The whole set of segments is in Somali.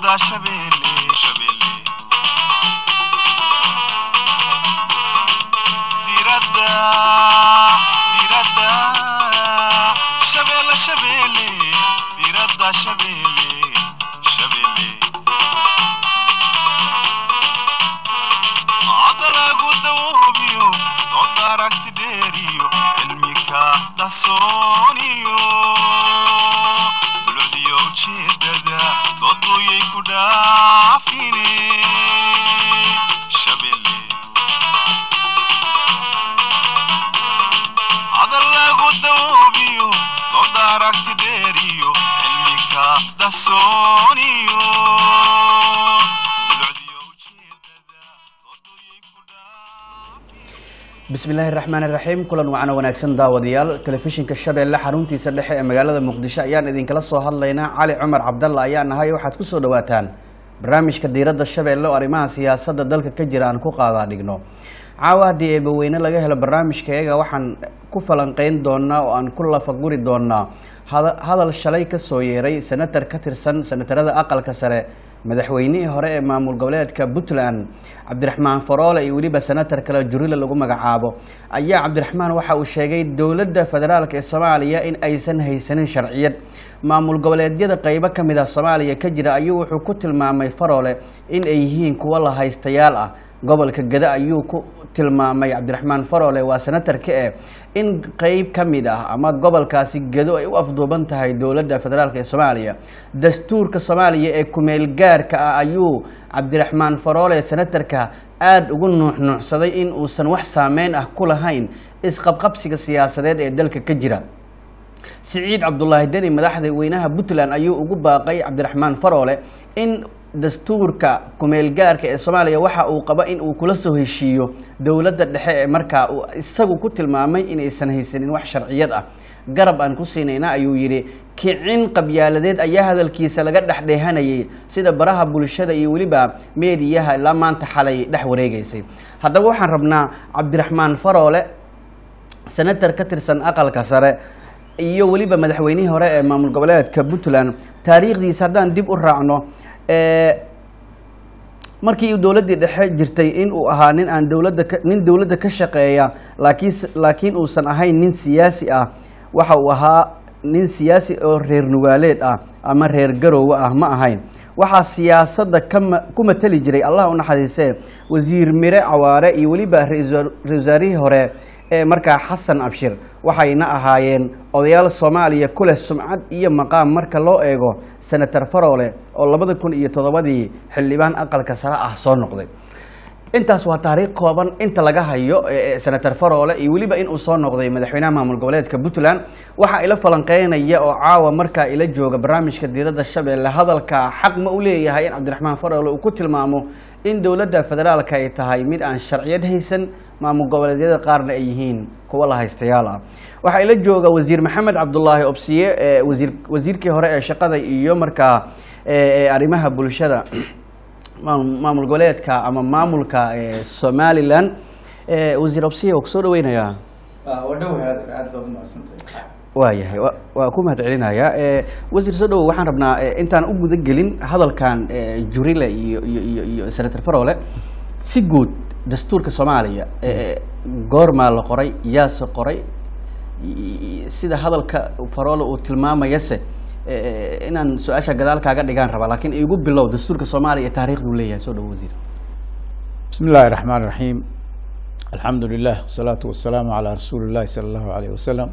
diradda shabeelle shabeelle diradda diradda shabeelle shabeelle diradda shabeelle shabeelle adalagu dawoobiyo dooda aragti dheeriyo cilmika qarsooniyo dulcdiyo ujeedada dooduyay ku dhaafine shabeelle hadal lagu dawoobiyo dooda aragti dheeriyo cilmika qarsooniyo dulcdiyo ujeedada dooduyay ku dhaafine bismillaahi raxmaan iraxiim kulan wacana wanaagsan daawadayaal telefishinka shabeelle xaruntiisa dhexe ee magaalada muqdisho ayaan idinkala soo hadlaynaa cali cumar cabdalla ayaa nahay waxaad ku soo dhawaataan barnaamijka diiradda shabeelle oo arrimaha siyaasadda dalka ka jira aan ku qaadaa dhigno caawa haddii eebaweyne laga helo barnaamijkayaga waxaan ku falanqeyn doonaa oo aan ku lafaguri doonaa hada- hadal shalay ka soo yeeray senatar ka tirsan senatarada aqalka sare madaxweynihii hore ee maamul goboleedka puntland cabdiraxmaan faroole iyo weliba senatar kale jurile lagu magacaabo ayaa cabdiraxmaan waxa uu sheegay dowladda federaalk ee soomaaliya in aysan haysanin sharciyad maamul goboleedyada qeybo ka mid ah soomaaliya ka jira ayuu wuxuu ku tilmaamay faroole in ay yihiin kuwo la haystayaal ah gobolka gada ayuu ku tilmaamay cabdiraxmaan faroole waa senatarka eh in qeyb ka mid ah ama gobolkaasi gedo ay u afduuban tahay dowladda federaalk ee soomaaliya dastuurka soomaaliya ee kumeel gaarka ah ayuu cabdiraxmaan faroole senatarka aada ugu nuuxnuucsaday in uusan wax saameyn ah ku lahayn isqabqabsiga siyaasadeed ee dalka ka jira siciid cabdulaahi deni madaxda weynaha puntland ayuu ugu baaqay cabdiraxmaan faroole in dastuurka kumeel gaarka ee soomaaliya waxa uu qabo in uu kula soo heshiiyo dowladda dhexe ee markaa uu isagu ku tilmaamay inaysan haysanin wax sharciyad ah garab aan ku siinayna ayuu yidhi kicin qabyaaladeed ayaa hadalkiisa laga dhexdheehanayay sida baraha bulshada iyo weliba meediyaha ilaa maanta xalay dhex wareegeysay haddaba waxaan rabnaa cabdiraxmaan faroole senatar ka tirsan aqalka sare iyo weliba madaxweynihii hore ee maamul goboleedka puntland taariikhdiisa haddaan dib u raacno ee, markii uu dowladdii dhexe jirtay in uu ahaa nin aan dowladda ka- nin dowladda ka shaqeeya laakiin s- laakiin uusan ahayn nin siyaasi ah waxa uu ahaa nin siyaasi oo reer nugaaleed ah ama reer garoowe ah ma ahayn waxaa siyaasadda ka ma- ku matali jiray allah u naxariisee wasiir mire cawaare iyo weliba ra-iisul wasaarihii hore ee markaa xasan abshir waxayna ahaayeen odayaal soomaaliya ku leh sumcad iyo maqaam marka loo eego senator faroole oo labada kun iyo toddobadii xildhibaan aqalka sare ah soo noqday intaas waa taariikh kooban inta laga hayo ee- ee senator faroole iyo weliba in uu soo noqday madaxweynaha maamul goboleedka puntland waxaa ila falanqeynaya oo caawa markaa ila jooga barnaamijka diiradda shabeelle hadalka xaq ma u leeyahay in cabdiraxmaan faroole uu ku tilmaamo in dowladda federaalka ay tahay mid aan sharciyad haysan maamul goboleedyada qaarna ay yihiin kuwa la haystayaal ah waxaa ila jooga wasiir maxamed cabdulaahi obsiye ee wasiir wasiirkii hore ee shaqada iyo markaa ee ee arrimaha bulshada maamul maamul goboleedka ama maamulka ee somalilan ee wasiir obsiye waa kusoo dhaweynayaa wadhow aad aad baad umahadsantahay waayahay wa- waa ku mahad celinayaa ee wasiir soo dhowo waxaan rabnaa ee, intaan u guda gelin hadalkan ee, jurile iyo iyo iyo iyo senator faroole si guud dastuurka soomaaliya ee, goormaa la qoray yaase qoray i- i- sida hadalka faroole uu tilmaamayase ee, inaan su-aasha gadaal kaaga dhigaan rabaa laakiin igu bilow dastuurka soomaaliya ee taariikhduu leeyahay soo dhowo wasiir bismi illaahi raxmaan raxiim alxamdu lilah wasalaatu wasalaamu calaa rasuuli illahi sala allahu alayh wasalam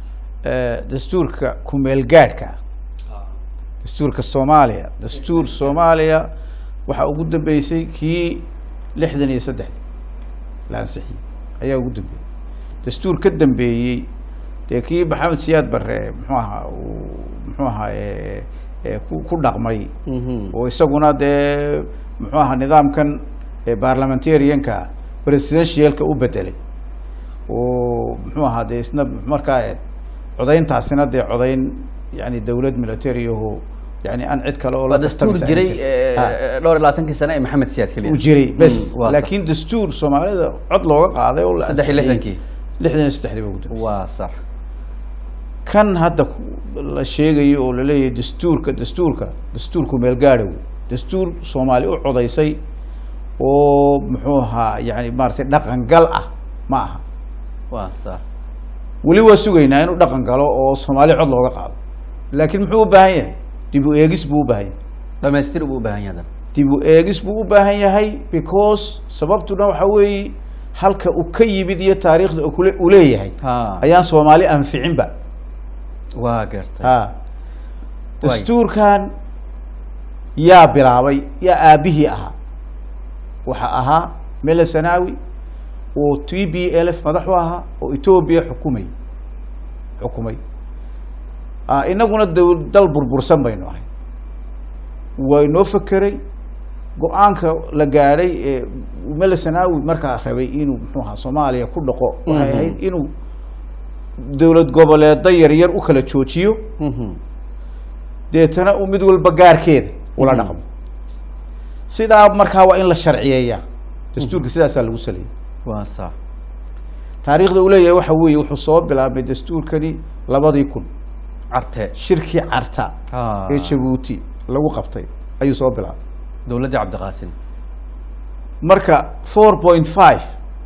dastuurka kumeel gaadhka dastuurka soomaaliya dastuur soomaaliya waxaa ugu dambeysay kii lixdan iyo saddexdi la ansixiyey ayaa ugu dambeeyey dastuur ka dambeeyey dee kii maxamed siyaad barre muxuu ahaa uu muxuu ahaa ee, ee, ku ku dhaqmay Mhm. oo isaguna dee muxuu ahaa nidaamkan ee parliamentarianka presidentialka u bedelay oo muxuu ahaa dee isna markaa eh, codayntaasina dee codayn yani dowlad military aho yani aan cid kale oo waa dastuur tartamaysa jiray aan jirin. ee, Ha. dhowr iyo labaatankii sane ee maxamed siyaad keliya uu jiray bes Mm, waa sax. laakiin dastuur soomaalida cod looga qaaday oo la saddex iyo ansixiyey. lixdankii lixdan iyo saddexdii baa ugu dambeysay. waa sax kan hadda ku- la sheegayo oo laleeyahay dastuurka dastuurka dastuurku meelgaadha wey dastuur soomaali u codaysay oo muxuu ahaa yani maaragtay dhaqan gal ah ma aha waa sax weli waa sugaynaa inuu dhaqan galo oo soomaali cod looga qaado laakiin muxuu u baahan yahay dib u eegis buu u baahan yahay dhamaystir buu u baahan yahay dib u eegis buu u baahan yahay because sababtuna waxa weeye halka uu ka yimid iyo taariikhda uu kule- uu leeyahay ha ayaan soomaali anficinba waa gartay ha dastuurkan yaa bilaabay yaa aabihii ahaa waxa ahaa mele sanawi oo t b l f madax u ahaa oo etoobiya xukumay xukumay Ah, inaguna daw- dal burbursan baynu ahay way noo fekeray go-aanka la gaadhay ee mele sanawi markaa rabay inuu muxuu ahaa soomaaliya ku dhaqo waxay Mhm. ahayd inuu dowlad goboleeda yaryar u kala joojiyo Mhm. deetana uu mid walba gaarkeeda ula Mhm. dhaqmo sidaa markaa waa in la sharciyeeyaa dastuurka sidaasaa lagu saleeyay waa sax taariikhda uu leeyahay waxa weeye wuxuu soo bilaabmay dastuurkani labadii kun carte shirkii carta ha ee jabuuti lagu qabtay ayuu soo bilaabay dowladdii cabdiqaasim marka four point five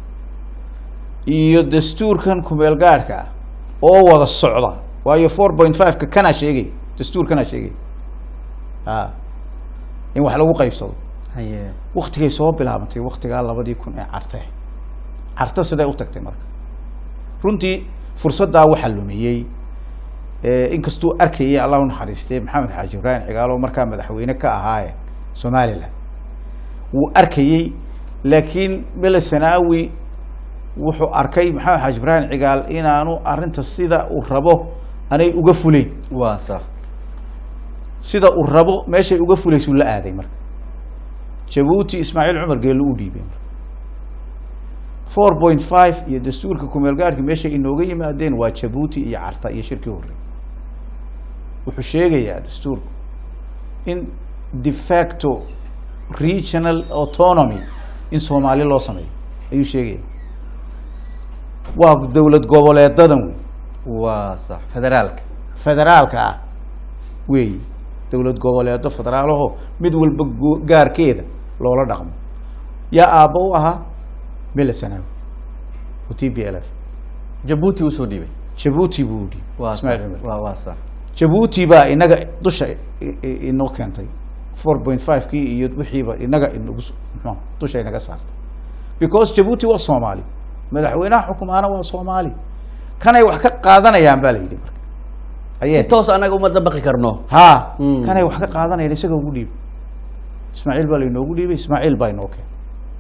iyo dastuurkan kumeel gaadhka ah oo wada socda waayo four point five-ka kanaa sheegay dastuurkanaa sheegay a in wax lagu qaybsado haye waktigay soo bilaabantay waktigaa labadii kun ee carte carte siday u tagtay marka runtii fursaddaa waxaa lumiyey eh, inkastuu arkayay allah u naxariistay maxamed xaaji ibraahim cigaalo markaa madaxweyne ka ahaaye somalilan wuu arkayey laakiin mele sanaawi wuxuu arkay maxamed xaaji ibraahim cigaal inaanu arrinta sida uu rabo anay uga fuleyn waa sax sida uu rabo meeshay uga fulaysuu la aaday marka jabuuti ismaaciil cumar geello u dhiibay marka four point five iyo dastuurka kumeel gaarhka meeshay inooga yimaadeen waa jabuuti iyo carta iyo shirkii horey wuxuu sheegayaa dastuurku in de facto regional autonomy in soomaali loo sameeyo ayuu sheegaya waa dowlad goboleedadan wey waa sax federaalka federaalka ah weeyi dowlad goboleedo federaalaho mid walba go- gaarkeeda loola dhaqmo yaa aabba u ahaa mele sanaawi o t b l f jabuuti usoo dhiibay jabuuti buu udhi waa ismaaciil sax cumar waa waa sax jabuuti baa inaga dusha i- i- inoo keentay four point five kii iyo wixiiba inaga inagu s- muxuu dusha inaga saartay because jabuuti waa soomaali madaxweynaha xukumaana waa soomaali kanay wax ka qaadanayaan baa la yidhi marka si ayee toos anaga uma dabaqi karno ha Mm. kanay wax ka qaadanayaan isaga ugu dhiibay ismaaciil baa lainoogu dhiibay ismaaciil baa inoo keenay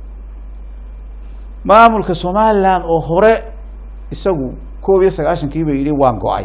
maamulka somaliland oo hore isagu koob iyo sagaashankii ba yidhi waan go-ay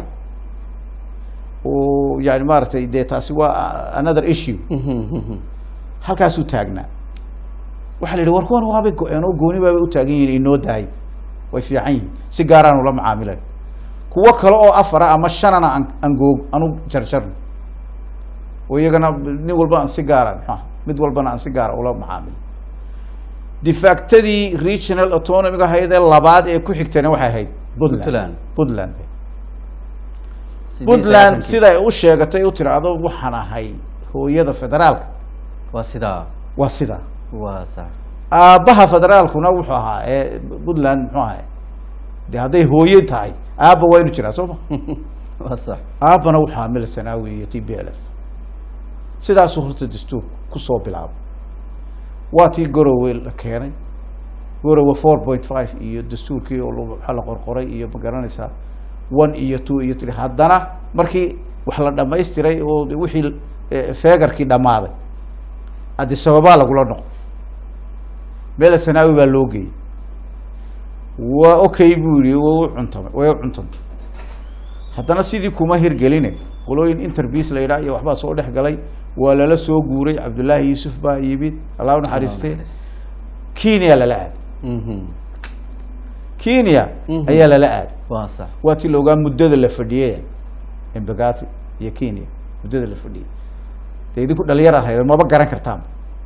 oo yani maaragtay dee taasi waa another issue halkaasuu taagnaa waxaa la yidhi war kuwan waabay go-een oo gooni baabay u taagan yihiin inoo daayay way fiican yihiin si gaaraan ula macaamilayn kuwo kale oo afara ama shanana aan aan goog anu jarjarno oo iyagana nin walba aan si gaara maxaa mid walbana aan si gaara ula macaamilo difaactadii regional autonomic ahayd ee labaad ee ku xigtana waxay ahayd Puntland. puntland puntland Sidii puntland sagaashankii. siday u sheegatay u tiraahdo waxaan ahay hooyada federaalka waa sidaa waa sidaa waa sax aabbaha federaalkuna wuxuu ahaa ee puntland muxuu ahay de hadday hooye tahay aabba waa inu jiraa soo ma waa sax aabbana wuxuu ahaa mele sanaawi iyo t b l f sidaasuu horta dastuurku kusoo bilaabay waa tii gorowe la keenay gorowe four point five iyo dastuurkii oo la- waxaa la qorqoray iyo ma garanaysaa one iyo two iyo three haddana markii wax la dhamaystiray oo de wixii eh, feegarkii dhammaaday addis ababaa lagula noqo mele sanaawi baa loo geeyey waa okay buu yihi way u cuntamay way u cuntantay haddana sidii kuma hirgeline qolooyin interbies la yidhaha iyo waxbaa soo dhex galay waa lala soo guuray cabdullaahi yuusuf baa yimid allah u naxariistay kenya lala aaday Mhm. kenya Mhm. ayaa lala aaday waa sax waa tii la ogaa muddada la fadhiyey embagati iyo kenya muddada la fadhiyey dee idinku dhalinyar ahayd maba garan kartaan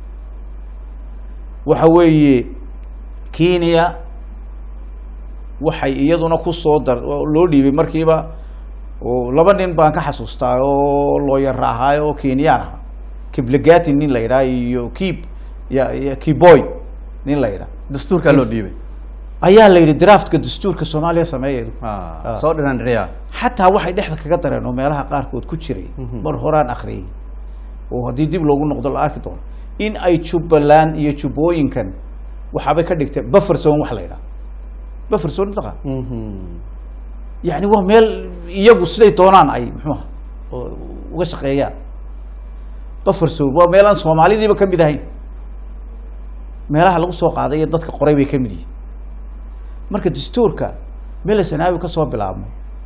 waxa weeye kenya waxay iyaduna kusoo dar oo loo dhiibay markiiba oo laba nin baan ka xasuustaa oo looyar ahaayo oo kenyaan ahaa kiblagati nin la yidhaha iyo kib ya iyo kiboy nin la yidhaha dastuurkaa loo dhiibay ayaa la yidhi draftka dastuurka soomaaliya sameeyeedu Ah, soo dhinaandhiriya xataa waxay dhexda kaga dareen oo meelaha qaarkood ku jiray mar horaan akhriyay oo haddii dib loogu noqdo la arki doono in ay jubbaland iyo jubbooyinkan waxaabay ka dhigteen buffer zone wax la yidhaha buffer zone mataqaan yani waa meel iyagu siday doonaan ay muxuuha oo uga shaqeeyaan buffer zone waa meel aan soomaalidiiba ka mid ahayn meelaha lagu soo qaaday ee dadka qoray bay ka mid yihiin marka dastuurka mele sanaawi kasoo bilaabmo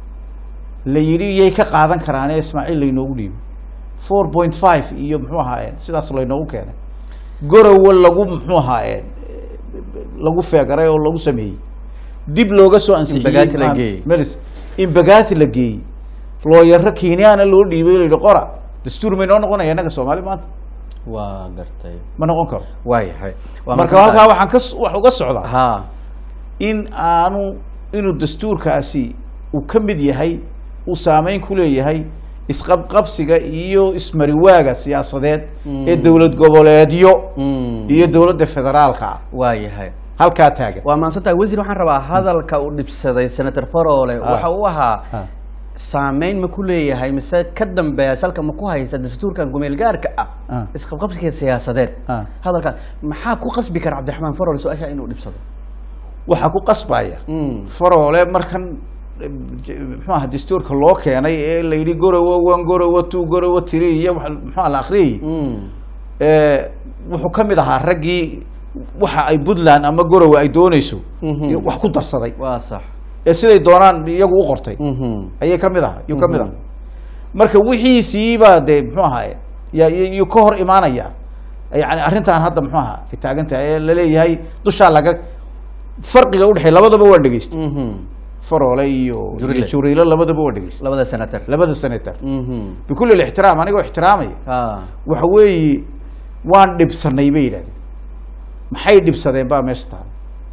la yidhi yay ka qaadan karaane ismaaciil laynoogu dhiibay four point five iyo muxuu ahaayeen sidaas laynoogu keenay gorowa lagu muxuu ahaayeen lagu feegaray oo lagu sameeyey dib looga soo ansixiyey Imbagati la maan- geeyey. melis imbagati la geeyey looyaro kenyaana loo dhiibay la yidhi qora dastuur may noo noqonaya innaga soomaali maanta waa gartay ma noqon karo waayahay Waa marka mahadsantahay. halkaa waxaan ka s- wax uga socdaa ha in aanu inuu dastuurkaasi uu ka mid yahay uu saameyn ku leeyahay isqabqabsiga iyo ismariwaaga siyaasadeed ee dowlad goboleedyo Mm. iyo dowladda federaalka ah waayahay halkaa taagan waa mahadsantahay wasiir waxaan rabaa hadalka uu dhibsaday senator farole waxa uu ahaa Ah. saameyn ma ku leeyahay mise ka dambeeya salka ma ku haysa dastuurkan gumeel gaarka ah Ah. isqabqabsiga siyaasadeed Ah. hadalkaas maxaa ku qasbi kara cabdiraxmaan farole su-aasha inuu dhibsado waxaa ku qasbaya Mm. faroole markan eh, j- muxuu aha dastuurka loo keenay ee la yidhi gorowa one gorowa two gorowa three iyo waxa- muxuu aha la akhriyay Mm. Eh, wuxuu ka mid ahaa raggii waxa ay puntland ama gorowa ay dooneyso Mhm. iyo wax ku darsaday waa sax ee siday doonaan iyagu u qortay Mhm. ayay ka mid aha yuu ka mid aha marka wixiisiibaa dee muxuu ahaye ya yuu ka hor imaanaya yani arrintan hadda muxuu ahaa ay taagan tahay ee laleeyahay dushaa laga farqiga udhexeey labadaba waa dhegeystay Mhm. faroole iyo Jurile. iyo juriilo labadaba waa dhegeystay labada senator labada senator Mhm. bikulli ixtiraam anigoo ixtiraamaya ha waxa weeye waan dhibsanay bay yidhahdeen maxay dhibsadeen baa meesha taala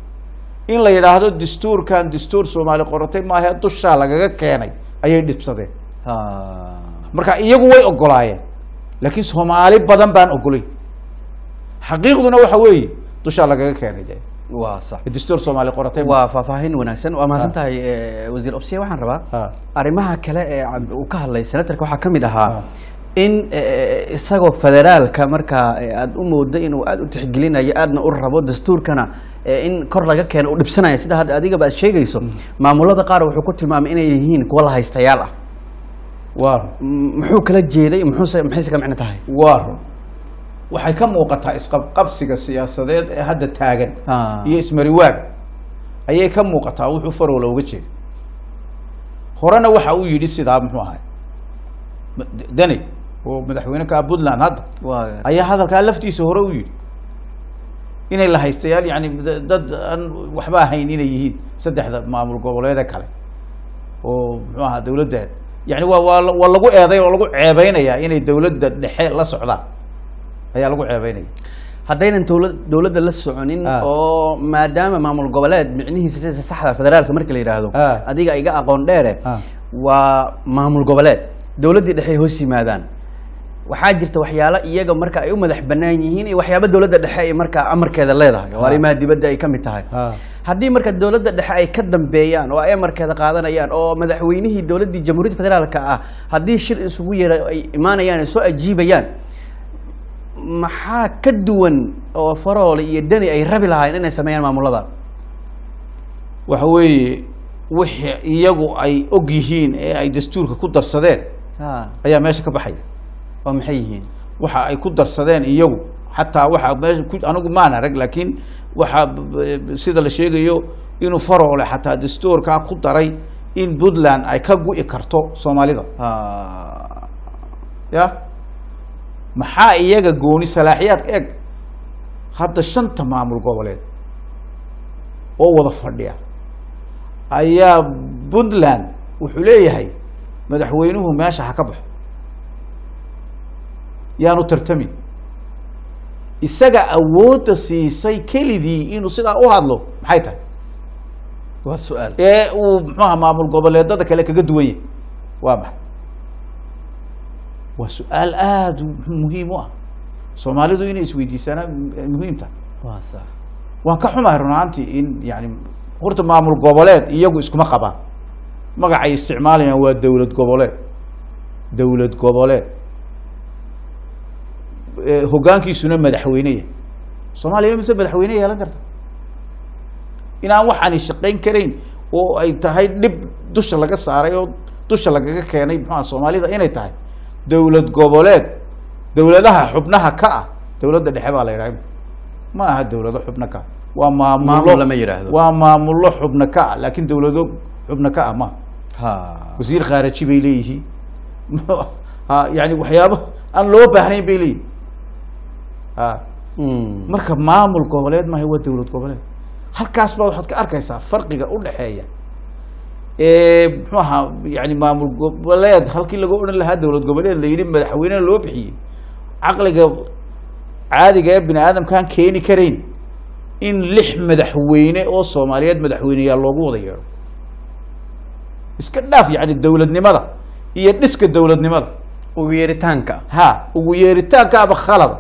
in la yidhaahdo dastuurkan dastuur soomaali qoratay maahe dushaa lagaga keenay ayay dhibsadeen ha marka iyagu way ogolaayeen laakiin soomaali badan baan ogolayn xaqiiqduna waxa weeye dushaa lagaga keenay de waa sax dastuur soomaali qoratay waa faahfaahin wanaagsan waa mahadsan tahay eh, wasiir obsiye waxaan rabaa Ha. arrimaha kale ee cab- uu ka hadlay senatarka waxaa ka mid ahaa Ha. in eh, isagoo federaalka markaa eh, aada u moodo inuu aada u tixgelinayo aadna u rabo dastuurkana eh, in kor laga keeno u dhibsanaya sida hadda adigaba aad sheegayso maamulada qaar wuxuu ku tilmaamay inay yihiin kuwa la haystayaal ah waa M- muxuu kala jeeday muxuuse maxayse ka micno tahay waa run waxay ka muuqataa isqabqabsiga siyaasadeed ee hadda taagan Ah. iyo ismariwaaga ayay ka muuqataa wuxuu farowla uga jeeda horena waxa uu yidhi sidaa muxuu ahay Ma- deni oo madaxweyne ka ah puntland hadda waa ayaa hadalkaa laftiisa hore u yidhi inay la haystayaal yani da- dad aan waxba ahayn inay yihiin saddexda maamul goboleede kale oo muxuu ahaa dawladda yani waa waa la- waa lagu eeday oo lagu ceebeynayaa inay dawladda dhexe la socdaan ayaa lagu ceebeynaya haddaynan dowla- dowladda la soconin Ah. oo maadaama maamul goboleed micnihiisa sida saxda federaalka marka la yidhaahdo Ah. adiga iga aqoon dheere Ah. waa maamul goboleed dowladdii dhexe ay hoos yimaadaan waxaa jirta waxyaalo iyaga marka ay u madax banaan yihiin iyo waxyaabo dowladda dhexe ay markaa amarkeeda leedahay oo Ah. arrimaha dibadda ay ka mid tahay Ah. haddii marka dowladda dhexe ay ka dambeeyaan oo ay amarkeeda qaadanayaan oo madaxweynihii dowladdii jamhuuriyadda federaalka ah haddii shir isugu yeera ay imaanayaan ay soo ajiibayaan maxaa ka duwan oo faroole iyo deni ay rabi lahaayeen inay sameeyaan maamulada waxa weeye wixii iyagu ay og yihiin ee ay dastuurka ku darsadeen ha ayaa meesha ka baxaya oo maxay yihiin waxa ay ku darsadeen iyagu xataa waxa meesha ku anigu maan arag laakiin waxa b- b- sida la sheegayo inuu faroole xataa dastuurkaa ku daray in puntland ay ka gu'i karto soomaalida ha ya maxaa iyaga gooni salaaxiyaadka eg hadda shanta maamul goboleed oo wada fadhiya ayaa puntland wuxuu leeyahay madaxweynuhu meesha ha ka baxo yaanu tartamin isaga awoodda siisay kelidii inuu sidaa u hadlo maxay tahay waa su-aal ee uu muxuaha maamul goboleedada kale kaga duwan yahay waa maxay waa su-aal aada u muhiim u ah soomaalidu inay isweydiisanaa muhiim tahay waa sax waan ka xumahay run ahaantii in yani horta maamul goboleed iyagu iskuma qabaan magacay isticmaalayaan waa dowlad goboleed dowlad goboleed Eh, hoggaankiisuna madaxweyneya soomaaliya mise madaxweyne yeelan karta inaan waxaani shaqayn karayn oo ay tahay dhib dusha laga saaray oo dusha lagaga keenay muxuaha soomaalida inay tahay dowlad goboleed dowladaha xubnaha ka ah dowladda dhexe baa la yidhaha ma aha dowlado xubno ka ah waa maamulo Maamul lama yidhaahdo. waa maamullo xubno ka ah laakiin dowlado xubno ka ah ma ha wasiir khaaraji bay leeyihiin ha yani waxyaabo aan loo baahnayn bay leeyihin ha Mm. marka maamul goboleed maaha waa dowlad goboleed halkaas baa waxaad ka arkaysaa farqiga udhexeeya ee muxuu ahaa yani maamul goboleed halkii laga odhan lahaa dowlad goboleed la yidhi madaxweynena loo bixiyey caqliga caadiga ee bini aadamkaan keeni karayn in lix madaxweyne oo soomaaliyeed madaxweyneyaal loogu wada yeedho iska dhaaf yani dowladnimada iyo dhiska dowladnimada ugu yeeritaanka ha ugu yeeritaankaaba khalada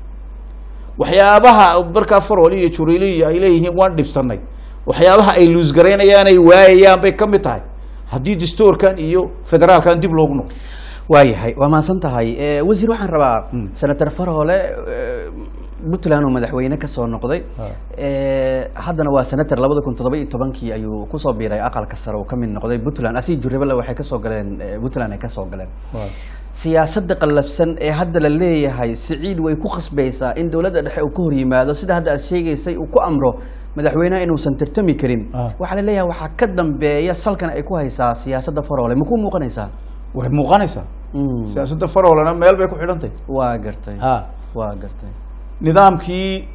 waxyaabaha markaa farol iyo jurili iyo ay leeyihiin waan dhibsanay waxyaabaha ay luusgaraynayaan ay waayayaan bay ka mid tahay haddii dastuurkan iyo federaalkan dib loogu noqdo waayahay waa mahadsan tahay Eh, wasiir waxaan rabaa senator farhole eh, puntland oo madaxweyne kasoo noqday Eh, haddana waa senator labada kun toddoba iyo tobankii ayuu kusoo biiray aqalka sare uu ka mid noqday puntland asii juribale waxay kasoo galeen eh, puntland ay kasoo galeen siyaasadda qallafsan ee hadda la leeyahay siciid way ku khasbaysaa in dowladda dhexe uu ka hor yimaado sida hadda aad sheegaysay uu ku amro madaxweynaha inuusan tartami karin Ah. waxaa la leeyahay waxaa ka dambeeya salkan ay ku haysaa siyaasadda farole ma ku muuqanaysaa way muuqanaysaa Mm. siyaasadda farolana meel bay ku xidhantay waa gartay ha waa gartay nidaamkii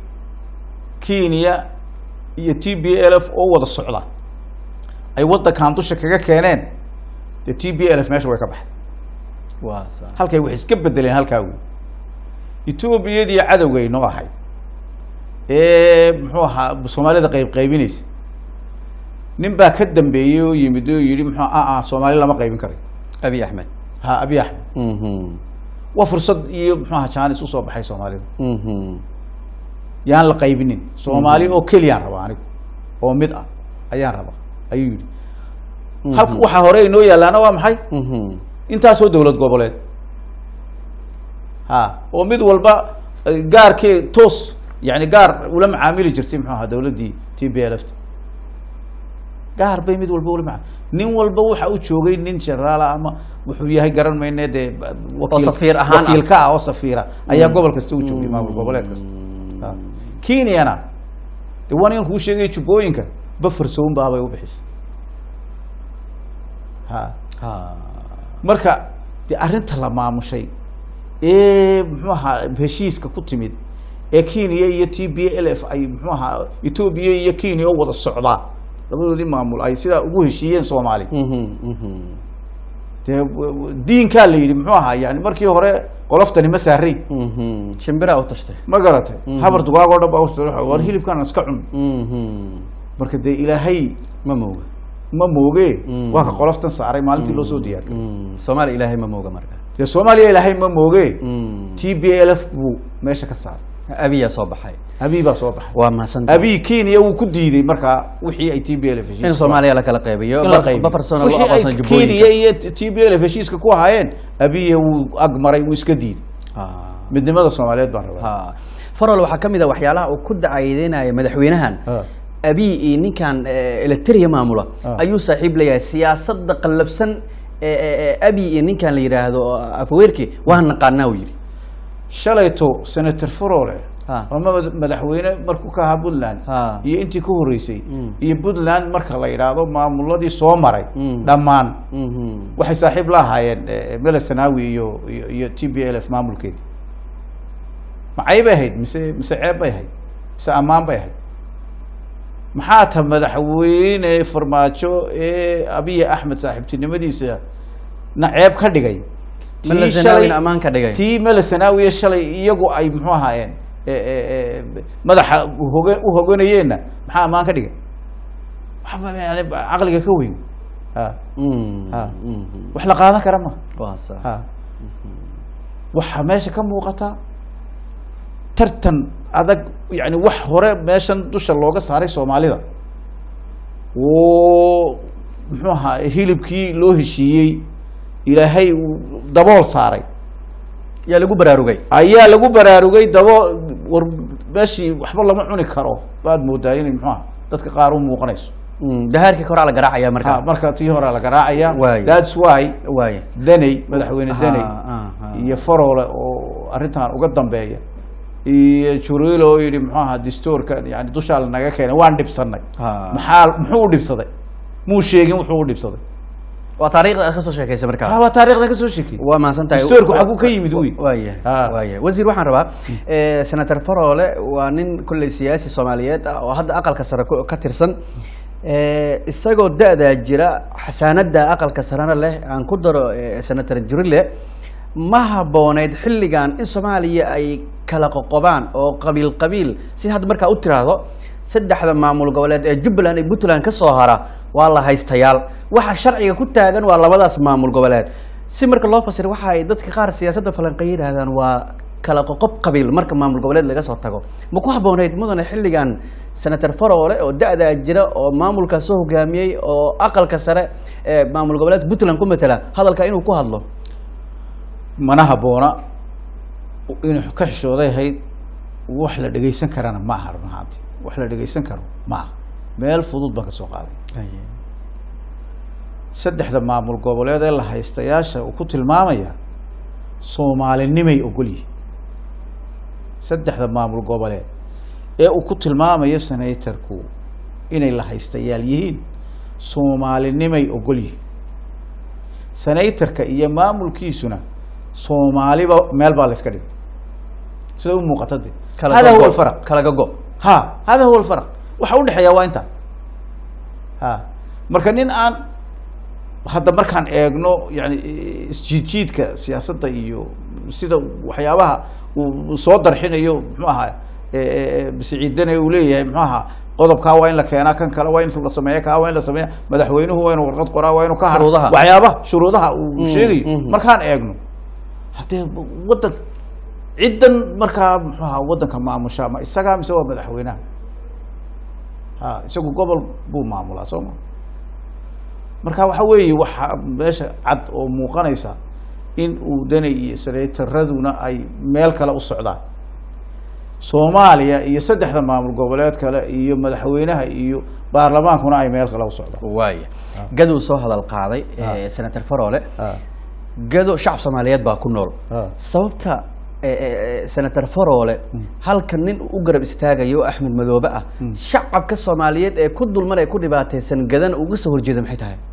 kenya iyo t b l f oo wada socda ay waddankan dusha kaga keeneen dee t b l f meesha way ka baxday waa sax halkay wax iska bedeleen halkaa wey etoobiyadii cadowgay noo ahayd ee muxuu ahaa soomaalida qayb qaybinaysa nin baa ka dambeeyey oo yimid oo yidhi muxuu a a soomaali lama qaybin karay abi axmed ha abiy axmed Mhm. waa fursad iyo muxuu ahaa jaanis usoo baxay soomaalida Mhm. yaan la qaybinin soomaali oo keliyaan rabaa anigu oo mid ah ayaan rabaa ayuu yidhi halka waxaa hore inoo yaalaana waa maxay Mhm. intaasoo dowlad goboleed ha oo mid walba eh, gaarkee toos yani gaar ula macaamili jirtay muxuu ahaa dowladdii t b l f t gaar bay mid walba ula maa nin walba waxa u joogay nin generaala ama wuxuu yahay garan mayne dee wakiil- safiir ahaan ah. wakiilka ah oo safiira ayaa gobol kasta u joogay maamul goboleed kasta Ha. kenyana de waa ninkan kuu sheegay jubbooyinka bafarsown baabay u bixisay ha Ha. marka de arrinta la maamushay ee muxuu ahaa heshiiska ku timid ee kenya iyo t b l f ay muxuu ahaa etoobiya iyo kenya oo wada socdaa labadoodii maamul ay sidaa ugu heshiiyeen soomaali Mhm. Mhm. dee w- w- diinkaa la yidhi muxuu ahaa yani markii hore qoloftani ma saarayn Mhm. shimbira u tashtay ma garatay habar dugaag oo dhan baa u war hilibkaan iska cun Mhm. marka dee ilaahay ma mooga ma mooge Mm. waa ka qoloftan saaray maalintii loo soo diyaariyay Mm. soomaaliya ilaahay ma mooga marka dee soomaaliya ilaahay ma mooge Mm. t b l f buu meesha ka saaray abiyaa soo baxay abiy baa soo baxay waa mahadsantahay abiy kenya wuu ku diiday markaa wixii ay t b l f heshiiska in soomaaliya la kala qaybiyo in la qaybiyo. bafarsona loo Wixii ay aqoonsan kenya jubbooyinka iyo t b l f heshiiska ku ahaayeen abiya wuu ag maray wuu iska diiday Ha. midnimada soomaaliyeed baan rabaa ha farol waxaa ka mid a waxyaalaha uu ku dacaydeynaya madaxweynahan Ha. abiy iyo ninkan eh, electria maamula Ah. ayuu saaxiib leeyahay siyaasada qallafsan ee- ee ee abiy iyo ninkan la yidhaahdo afweerki waa naqaanaa uu yidhi shalayto senator farole Ha. oo mad- madaxweyne markuu ka ahaa puntland Ha. iyo intii ka horeysay Mm. iyo puntland marka la yidhaahdo maamuladii soo maray Mm. dhammaan Mhm. waxay saaxiib la ahaayeen eh, mele sanawi iyo iyo iyo t b l f maamulkeedii macay bay ahayd mise mise ceeb bay ahayd mise ammaan bay ahayd maxaa ta madaxweyne farmaajo ee abiy axmed saaxiibtinimadiisa na ceeb ka dhigay Mele Tii Zenawi shalay- ammaan ka dhigay. tii mele sanawiya shalay iyagu ay muxuu ahaayeen eh, eh, eh, madaxa uhoga u hoganayeenna maxaa ammaan ka dhigay waxba yani caqliga ka weyn ha Mm. Ha. Mhm. wax la qaadan kara ma waa sax ha waxaa meesha ka muuqata tartan adag yani wax hore meeshan dusha looga saaray soomaalida oo muxuu ahaa hilibkii loo heshiiyey ilaahay uu dabool saaray yaa lagu baraarugay ayaa lagu baraarugay dabo war meeshii waxba lama cuni karo baad moodaa inay muxuu aha dadka qaar u muuqanayso Mm, dahaarkii koraa la garaacaya Ha, marka marka tii hore la garaacaya Waayo. thats why waaya daney madaxweyne daney Ha, ha, ha. iyo faroole oo arrintan uga dambeeya iyo juriil oo yidhi muxuu ahaa distoorka yani dushaa la naga keenay waan dhibsanay Ha. maxaa muxuu u dhibsaday muu sheegin wuxuu u dhibsaday waa taariikhda aad ka soo sheekaysa marka Ah, waa taarikhdan ka soo sheekay waa mahadsan tahay Dastuurku xaguu ka yimid wey? waaya Ah. waaya wasiir waxaan rabaa eh, senator faroole waa nin kolley siyaasi soomaaliyeed ah oo hadda aqalka sare ku- ka tirsan Eh, isagoo da-daa jira xasaanada aqalka sarena leh aan ku daro eh, senator jurile ma habooneyd xilligan in soomaaliya ay kala qoqobaan oo qabiil qabiil si hadda markaa u tiraahdo saddexda maamul goboleed ee jubbaland iyo puntland ka soo hara waa la haystayaal waxa sharciga ku taagan waa labadaas maamul goboleed si marka loo fasiro waxa ay dadka qaar siyaasadda falanqeey yidhaahdaan waa kala qoqob qabiil marka maamul goboleed laga soo tago ma ku habooneyd mudane xilligan senator faroole oo da-daa jira oo maamulkaas soo hogaamiyey oo aqalka sare ee maamul goboleedka puntland ku matala hadalka inuu ku hadlo mana haboona inuu ka xishooday ahayd wax la dhegaysan karana ma aha run ahaanti wax la dhegaysan karo ma aha meel fudud baan ka soo qaaday saddexda maamul goboleed ee la haystayaasha uu ku tilmaamaya soomaalinimay ogol yihiin saddexda maamul goboleed ee uu ku tilmaamayo senatorku inay la haystayaal yihiin soomaalinimay ogol yihiin senatorka iyo maamulkiisuna soomaaliba meel baa la iska dhigay sida u muuqata de Kala hada gogo- huwa alfaraq kala gogo ha hada huwa alfaraq waxa udhexeeya waa inta ha marka nin aan hadda markaan eegno yani isjiidjiidka siyaasadda iyo sida waxyaabaha uu soo darxinayo muxuu ahaa bisicidane uu leeyahay muxuu ahaa qodobkaa waa in la keenaa kan kale waa in la sameeya kaa waa in la sameeya madaxweynuhu waa inu warqad qoraa waa inu ka haro Shuruudaha. waxyaabaha shuruudaha uu sheegayo mhm. markaan eegno haddee waddan ciddan markaa muxuu ahaa waddanka maamusha ma isagaa mise waa madaxweynaha ha isagu gobol buu maamulaa soo ma marka waxa weeye waxa meesha cad oo muuqanaysa in uu danay iyo senaataraduna ay meel kale u socdaan soomaaliya iyo saddexda maamul goboleed kale iyo madaxweynaha iyo baarlamaankuna ay meel kale u socdaan waaya gaduu soo hadal qaaday eh, senator faroole gado shacab soomaaliyeed baa ku nool Ah. sababta eh, eh, senator faroole halka nin u garab istaagayo oo axmed madoobe ah shacabka soomaaliyeed ee ku dulman ee ku dhibaataysan gadan uga soo horjeeda maxay tahay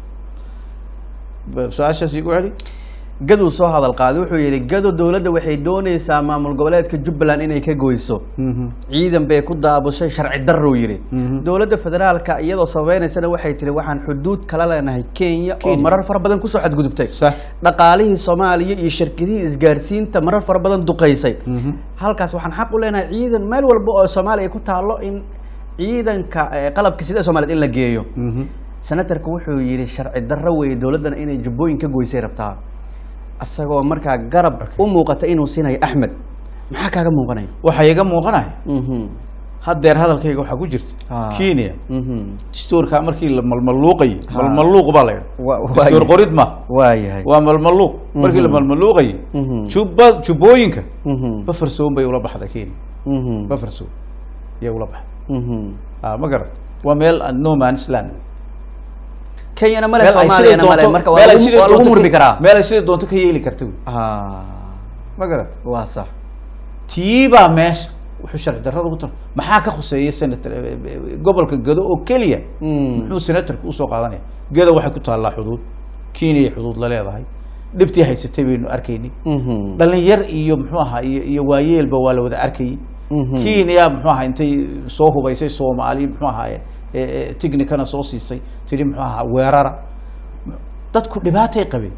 su-aashaas igu celi gaduu soo hadal qaaday wuxuu yidhi gado dowladda waxay doonaysaa maamul goboleedka jubbaland inay ka goyso ciidan bay ku daabushay sharci darrow yidhi dowladda federaalka iyadoo sabaynaysana waxay tihi waxaan xuduud kala leenahay kenya oo Kenya. marar fara badan kusoo xadgudubtay Sax. dhaqaalihii soomaaliya iyo shirkadihii isgaarsiinta marar fara badan duqaysay halkaas waxaan xaq u leenahay ciidan meel walba oo soomaaliya ay ku taalo in ciidanka eh, qalabka sida soomaaliyeed in la geeyo senatarku wuxuu yidhi sharci darro weeye dowladdana inay jubbooyin ka goysay rabtaa isagoo markaa garab u muuqata inuu siinayo axmed maxaa kaaga muuqanaya waxaa iga muuqanaya Mhm. haddeer hadalkayga waxaa ku jirta Ah. kenya Mhm. dastuurka markii la malmaluuqayay Ha. malmaluuq baa la Wa- yidha dastuur waaye. qorid ma waayahay waa malmaluuq markii la Mhm. malmaluuqayay Mhm. jubba jubbooyinka Mhm. bafarsoon bay ula baxday kenya Mhm. bafarsoon yay ula baxday Mhm. ah ma garat waa meel aan no man's land kenyana male Meel ay sidii soomaaliyana male doonto- marka waa meel ay lagu- sidii waa lagu doonto murmi ka- karaa meel ay sidii doonto ka yeeli karta wey Ah, ma garat waa sax tiibaa meesha wuxuu sharci darrada ugu tar maxaa ka khuseeya senator eh, eh, gobolka gado oo keliya Mm. muxuu senatorku usoo qaadanaya gado waxay ku taallaa xuduud kenya ay xuduud la leedahay dhibtii haysatay baynu arkaynay Mhm. dhalinyar iyo muxuu ahaa iyo iyo waayeelba waa la wada arkayay Mhm. kenya muxuu ahaa intay soo hubaysay soomaali muxuu ahaaye technicana soo siisay tidhi muxuu ahaa weerara dadku dhibaatay qabeen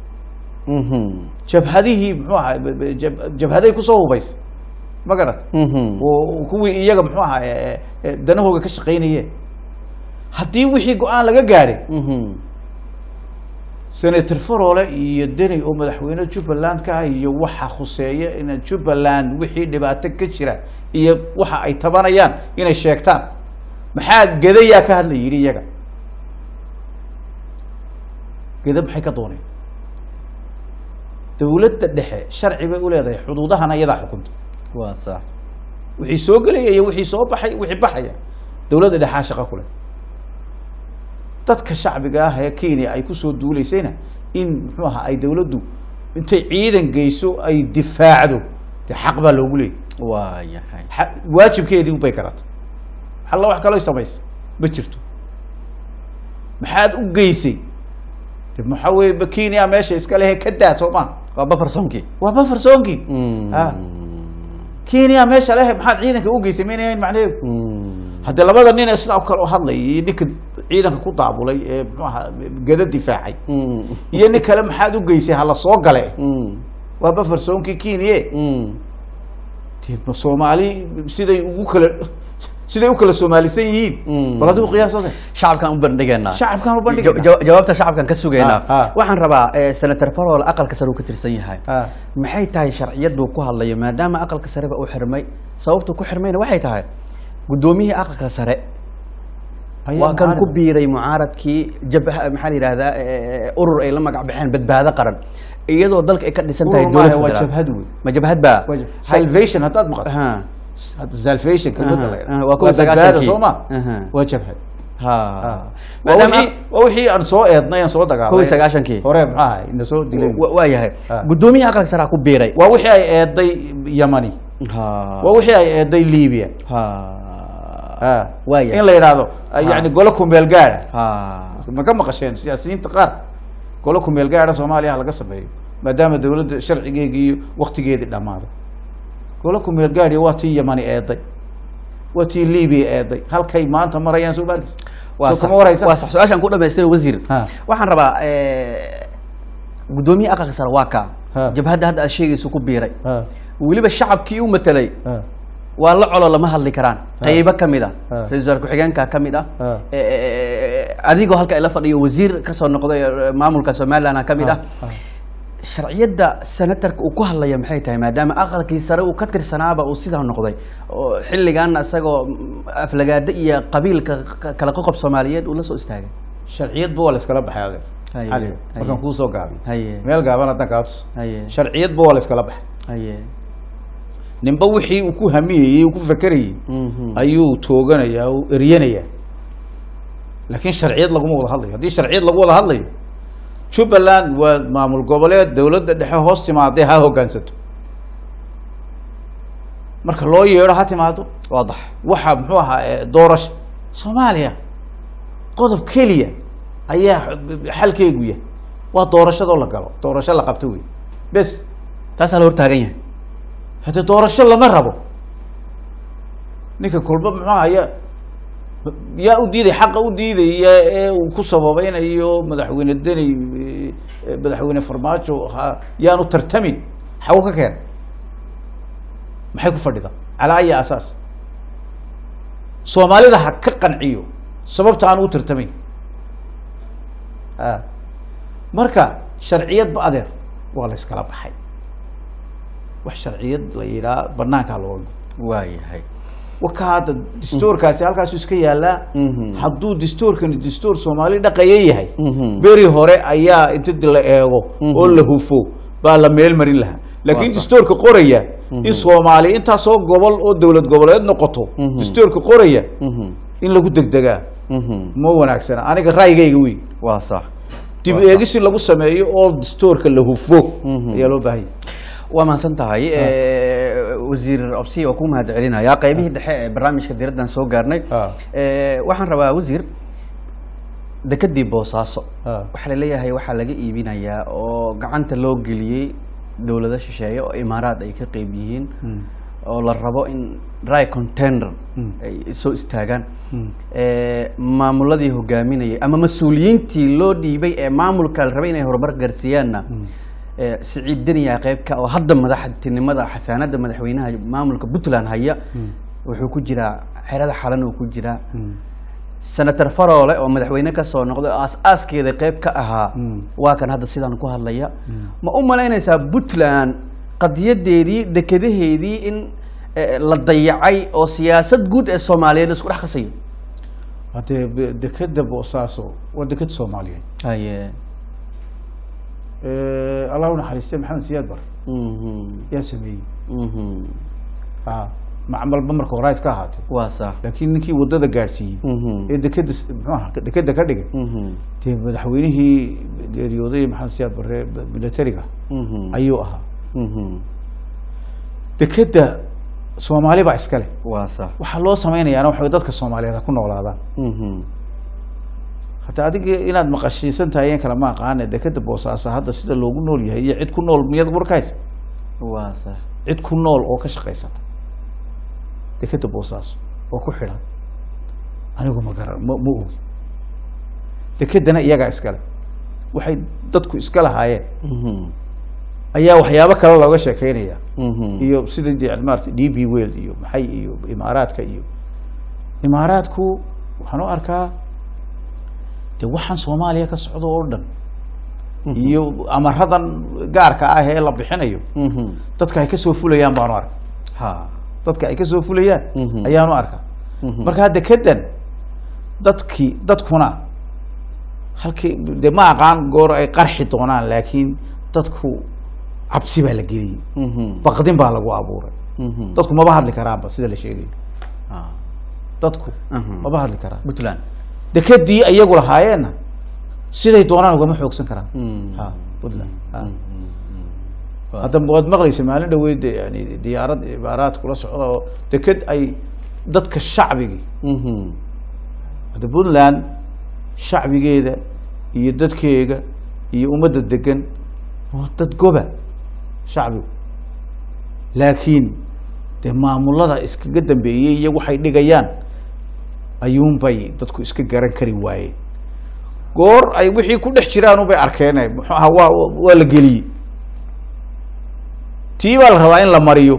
Mhm. jabhadihii muxuu ahaa b- b- jab- jabhaday kusoo hubaysay ma garat Mhm. oo kuwii iyaga muxuu ahaa eh, eh, danahooga ka shaqaynayeen haddii wixii go-aan laga gaadhay Mhm. senator farole iyo deni oo madaxweyne jubbaland ka ah iyo waxa khuseeya in jubbaland wixii dhibaato ka jira iyo waxa ay tabanayaan inay sheegtaan maxaa gedayaa ka hadla yidhi iyaga geda maxay ka dooneen dawladda dhexe sharci bay u leedahay xuduudahana iyadaa xukunta waa sax wixii soo gelaya iyo wixii soo baxay wixii baxaya dawladda dhexaa shaqo ku leh dadka shacbiga ah ee kenya ay kusoo duuleysayna in muxuu ahaa ay dawladdu intay ciidan geyso ay difaacdo dee xaq baa loogu leeyay waa yahay xa- waajibkeedii unbay garatay alla wax kaloo samaysa ma jirto maxaad u geysay de maxaa weye ba kenya meesha iska lehe ka daa soo maa waa bafarsoonkii waa bafarsoonkii ha kenya meesha lehe maxaad ciidanka u geysay maynayn macnaheedu haddii labada nin ee sidaa kale u hadlaya iyo ninka ciidanka ku daabulay ee muxuu ahaa gada difaacay iyo nin kale maxaad u geysay hala soo gale waa bafarsoonkii kenya dee ma soomaali siday ugu kala siday u kala soomaalisan yihiin bal adigu qiyaasade shacabkaan u bandhigeynaa shacabkaan u Ja- bandhigayna ja- jawaabta shacabkaan ka sugaynaa Ah, ah. waxaan rabaa eh, senator farol aqalka sare uu ka tirsan yahay Ah. maxay tahay sharciyadu ku hadlayo maadaama aqalka sareba u xirmay sababtu ku xirmayna waxay tahay guddoomiyihii aqalka sare Ayaa waa kan mucaarad. ku biiray mucaaradkii jabha maxaa la yidhahdaa eh, urur ay la magac baxeen badbaado qaran iyadoo dalka ay ka dhisan tahay Urur maaha, dowlad waa federaal. jabhad wey. ma jabhad baa Waa jab- salvation haddaad maqato Ha. hadda salvation kelmadda la Aha, yidhaahdo. aha, waa kuwa waa badbaada sagaashankii. soo ma Aha. waa jabhad ha waa maadaama wixii waa wixii aan soo eednay aan soo dagaalay kow iyo sagaashankii. hore maxaa ahay ina soo dilay wa- waa yahay Ah. guddoomiyaha aqalka sare ku biiray waa wixii ay eeday yamani ha waa wixii ay eeday libya ha Ha. Waa yahay. in la yidhaahdo yani golo kumeel gaara ha ma ka maqasheen siyaasiyiinta qaar golo kumeel gaara soomaaliya ha laga sameeyo maadaama dawladda sharcigeegi iyo waktigeedii dhammaaday golo kumeel gaariya waa tii yamani eeday waa tii libiya eeday halkay maanta marayaan soo maarkis waa soo sax kama waraysa waa sax su-aashaan ku dhamaystay wasiir Ha. waxaan rabaa eh, guddoomiyaha aqalka sare waa kaa Ha. jabhadda hadda aad sheegayso ku biiray Ha, weliba shacabkii u matelay ha, waa la colo lama hadli karaan qaybo ka mid ah Ha. ra-isul wasaar ku-xigeenka ka mid ah Ha. Eh, eh, eh, adigoo halka ila fadhiyo wasiir kasoo noqday eh, maamulka somaliland ka mid ah Ha. sharciyadda senatarka uu ku hadlaya maxay tahay maadaama aqalkii sare uu ka tirsanaaba uu sidaa noqday oo xilligan isagoo mm, aflagaado iyo qabiilka ka- kala qoqob soomaaliyeed uu la soo istaagay sharciyadba waa la iskala baxay adeer Haye, cali haye. markaan kuusoo gaabiy haye meel gaaban haddaan kaabs haye sharciyadba waa la iskala baxay haye ninba wixii uu ku hamiyeyey uu ku fakerayey Mhm. ayuu tooganayaa uu eryanayaa laakiin sharciyad laguma wada hadlayo haddii sharciyad lagu wada hadlayo jubbaland waa maamul goboleed dawladda dhexe hoos timaadee ha hoggaansato marka loo yeedho ha timaado waadax waxa muxuu ahaa eh, doorasho soomaaliya qodob keliya ayaa xalkeegu yahay waa doorashadoo la galo doorasho la qabto wey bes taasaa la hortaagan yahay haddii doorasho lama rabo ninka kolba muxuu haya yaa u diiday xaqa u diidaya ee uu ku sababeynayo madaxweyne deni eh, madaxweyne farmaajo ha yaanu tartamin xago ka keen maxay ku fadhida calaa ayi asaas soomaalida ha ka qanciyo sababta aan u tartamayn a marka sharciyadba adeer waa la iskala baxay wax sharciyad la yidhaha banaankaa looga waa yahay waka hadda distoorkaasi halkaasu iska yaalaa Mhm. hadduu distoorkani distoor soomaali dhaqaya yahay Mhm. beri hore ayaa inta la eego oo la hufo baa la meel marin lahaa laakiin sax. distoorka qoraya in soomaali intaasoo gobol oo dowlad goboleed noqoto Mhm. distoorka qoraya Mhm. in lagu degdegaa Mhm. ma wanaagsana aniga ra'yigayga wey waa sax dib Waa sax. eegisi lagu sameeyo oo distoorka la hufo Mhm. ayaa loo baahanya waa mahadsan tahay Eh, wasiir obsi oo ku mahad celinaya qaybihii dhexe ee barnaamijka diraddan soo gaarnay Ah. Eh, waxaan rabaa wasiir dekedii boosaaso Ah. waxaa laleeyahay waxaa laga iibinayaa oo gacanta loo geliyey dowlado shisheeye oo imaaraad ay ka qeyb yihiin oo la rabo in dry container Mm. ay soo istaagaan Mm. Eh, maamuladii hogaaminayay ama mas-uuliyiintii loo dhiibay ee maamulka la rabay inay horumar gaarsiiyaanna eh, siciid deniya qeybka oo hadda madaxtinimada xasaanada madaxweynaha maamulka puntland haya wuxuu ku jiraa xerada xalan uu ku jiraa senator faroole oo madaxweyne ka soo noqday oo aas-aaskeeda qeyb ka ahaa Mm. waa kan hadda sidaan ku hadlaya ma u malaynaysaa puntland qadiyadeedii dekadaheedii in eh, la dayacay oo siyaasad guud ee soomaaliyeed isku dhex qasayo haddee be- dekeda boosaaso waa deked soomaaliyeed haye Eh, allah u naxariistay maxamed siyaad bar Mhm. yaa sameeyey Mhm. ha macmalba marka hore ha iska ahaatee waa sax laakiin ninkii wadada gaadhsiiyey Mhm. ee dekeda s- muxuu ahaa dekeda ka dhigay Mhm. dee madaxweynihii geeriyooday maxamed siyaad barre militariga Mhm. ayuu ahaa Mhm. dekeda soomaali baa iska leh waa sax waxaa loo samaynayaana waxa wey dadka soomaaliyeed ha ku noolaadaan Mhm. hataa adiga inaad maqashiisan tahay in kale ma aqaane dekeda boosaaso hadda sida loogu nool yahay iyo cid ku nool miyaad warkays waa sax cid ku nool oo ka shaqaysata dekeda boosaaso oo ku xidhan anigu ma garan ma ma ogi dekedana iyagaa iskale waxay dadku iska lahaayeen Mhm. ayaa waxyaabo kale looga sheekeynaya Mhm. iyo sida de maarata d b world iyo maxay iyo imaaraadka iyo imaaraadku waxaan u arkaa de waxaan soomaaliya ka socdo oo dhan iyo amaradan gaarka ah ee la bixinayo Mhm. dadka ay kasoo fulayaan baanu arka ha dadka ay kasoo fulayaan Mhm. ayaanu arka Mhm. marka hadda kadan dadkii dadkuna halkii de ma aqaan goor ay qarxi doonaan laakiin dadku cabsi baa la geliyey Mhm. baqdin baa lagu abuuray Mhm. dadku maba hadli karaanba sida la sheegayo Ha. dadku Mhm. maba hadli karaan puntland dekadii iyagu lahaayeenna siday doonaan ugama xoogsan karaan Mm. ha puntland ha. Waa hadda waad maqlaysa maalin dhaweyd yani diyaarad imaaraad kula socda oo deked ay dadka shacbigii Mhm. hadda puntland shacbigeeda iyo dadkeega iyo ummadda degan waa dad goba shacbigu laakiin dee maamulada iskaga dambeeyey iyo waxay dhigayaan ayuunbay dadku iska garan kari waayeen goor ay wixii ku dhex jiraan unbay arkeen muxuu ahaa waa waa la geliyey tii baa la rabaa in la mariyo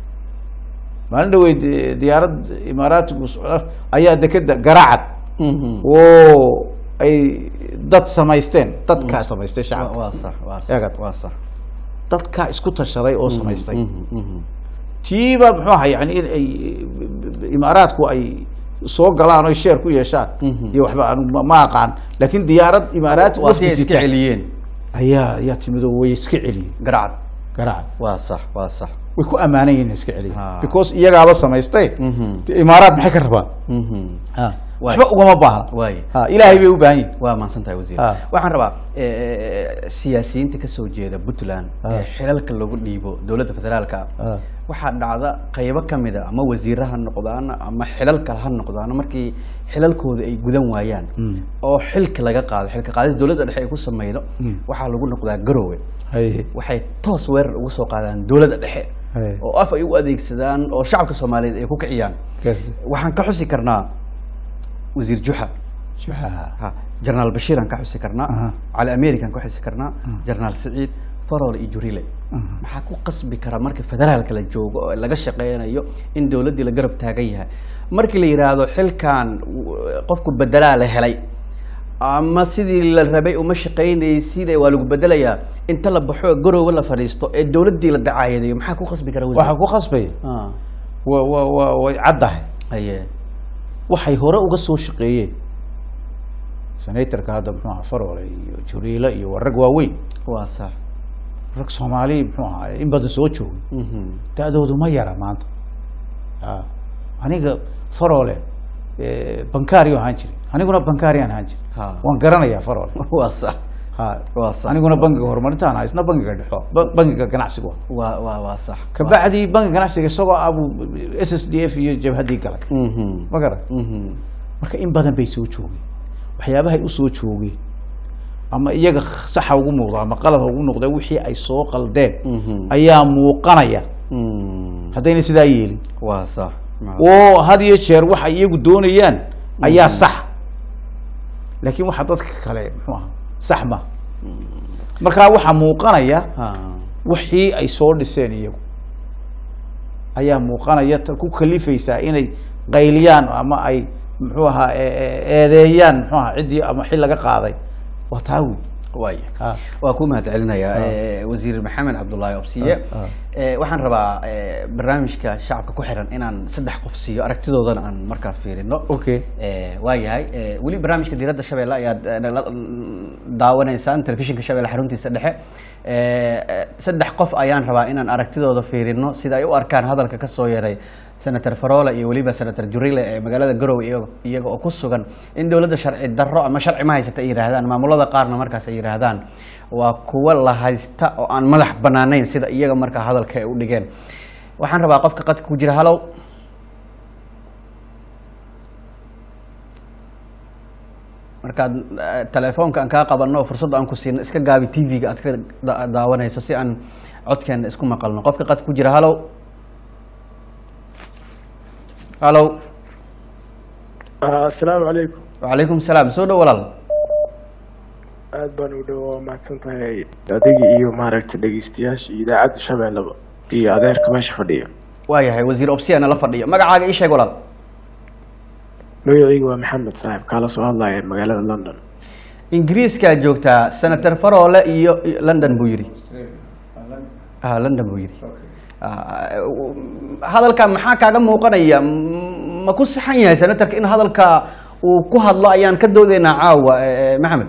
maalin dhaweyd eh, diyaarad imaaraatigu socda ayaa dekeda garaacad Mhm. oo ay dad samaysteen dadkaa samaystay Waa- shacabka waa sax waa sax Eegad. waa sax dadkaa isku tashaday oo samaystay Mhm. Mhm. tiiba muxuu ahaa yani in ay imaaraadku ay soo galaan oy sheer ku yeeshaan Mhm. iyo waxba anu ma- ma aqaan laakiin diyaarad imaaraati waa si ay wafdi iska sita celiyeen ayaa ayaa timid oo way iska celiyeen garacad garacad waa sax waa sax way ku ammaanan yihin iska celiyeen Ha. because iyagaaba samaystay Mhm. dee imaaraad maxay ka rabaan Mhm. Ha. Waay. waxba ugama baahna Waay. Ha, ilaahay bay u baahan yihin waa mahadsan tahay wasiir Ah. waxaan rabaa eh, siyaasiyiinta kasoo jeeda puntland Ah. ee xilalka lagu dhiibo dowladda federaalka Ah. waxaa dhacda qaybo kamid a ama wasiire ha noqdaan ama xilal kale ha noqdaan markii xilalkooda ay gudan waayaan Mm. oo xilka laga qaado xilka qaadis dowladda dhexe ay ku sameydo Mm. waxaa lagu noqdaa garowe Haye. waxay toos weerar ugu soo qaadaan dowladda dhexe Haye. oo af ay u adeegsadaan oo shacabka soomaaliyeed ay ku kiciyaan Gartay. waxaan ka xusi karnaa wasiir juxa Shuxa. ha jenaraal bashiir aan ka xusi karnaa Aha. cali american ka xusi karnaa jenaraal siciid farol iyo jurile maxaa ku qasbi kara marka federaalka la joogo oo laga shaqeynayo in dowladdii la garab taagan yahay markii la yidhaahdo xilkan w- qofku bedelaa la helay ama sidii la rabay uma shaqeynaysid waa lagu bedelayaa inta la baxo garoowe la fadhiisto ee dowladdii la dacaayadeeyo maxaa ku qasbi kara waxaa ku khasbaya Ah, wa wa wa way caddahay haye waxay hore uga soo shaqeeyeen senatorka hadda muxuu ahaa farole iyo juriile iyo waa rag waaweyn waa sax rag soomaali muxuu ahaa in badan soo joogay Mhm. da-doodu ma yara maanta a aniga farole bankario ahaan jiray aniguna bankarian ahaan jiray Ha. waan garanayaa farole waa sax ha Waa sax. aniguna bangiga horumarintaan ahaa isna bangiga dhexo ba- bangiga ganacsigu waa waa waa sax kabacdi bangiga ganacsiga isagoo abu s s d f iyo jabhaddii galay Mhm. ma garan Mhm. marka in badan bay soo joogeen waxyaabahay usoo joogeen ama iyaga saxa ugu muuqda ama qalad ugu noqda wixii ay soo qaldeen Mhm. ayaa muuqanaya Mm. haddayna sidaa yeelin waa sax oo had iyo jeer waxa iyagu doonayaan ayaa sax laakiin waxa dadka kale muxuu aha sax ma markaa waxaa muuqanaya Ha. wixii ay soo dhiseen iyagu ayaa muuqanaya ta ku kalifaysaa inay qayliyaan ama ay muxuu ahaa e- e- eedeeyaan muxuu ahaa ciddii ama xil laga qaaday waa taa wey waaya Ha. waa ku mahad celinayaa eh, wasiir maxamed cabdullaahi obsiye Ah, ah. Eh, waxaan rabaa eh, barnaamijka shacabka ku xiran inaan saddex qof siiyo aragtidoodana aan markaa fiirino okay Eh, waa yahay Eh, weli barnaamijka diiradda shabeelle ayaad eh, nala daawanaysaan telefishinka shabeelle xaruntiisa dhexe Eh, eh, saddex qof ayaan rabaa inaan aragtidooda fiirino sida ay u arkaan hadalka ka soo yeeray senator faroole iyo weliba senator jurile ee magaalada garowe iyago- iyaga oo ku sugan in dowladda sharci darro ama sharci ma haysata ay yidhaahdaan maamulada qaarna markaas ay yidhaahdaan waa kuwa la haysta oo aan madax banaanayn sida iyaga markaa hadalka ay u dhigeen waxaan rabaa qofka qadka ku jira halow markaad eh, telefoonka aan kaa qabanno oo fursad aan ku siino iska gaabi tv-ga aad ka da- daawanayso si aan codkeena isku maqalno qofka qad ku jira halow halow asalaamu calaykum wacalaykum salaam soo dhow walaal aad baan u dhow waa mahadsan tahay adiga iyo maaragta dhegeystayaasha iyo idaacadda shabeellaba iyo adeerka meesha fadhiya waa yahay wasiir obsiana la fadhiyo magacaaga ii sheeg walaal magacayga waa maxamed saaxib kaala soo hadlaya magaalada london ingiriiskaa joogtaa senator faroole iyo iyo london buu yidhi ah london buu yidhi Ah, hadalka maxaa kaaga muuqanaya M- ma ku saxan yahay senatorka in hadalka uu ku hadlo ayaan ka doodaynaa caawa eh, maxamed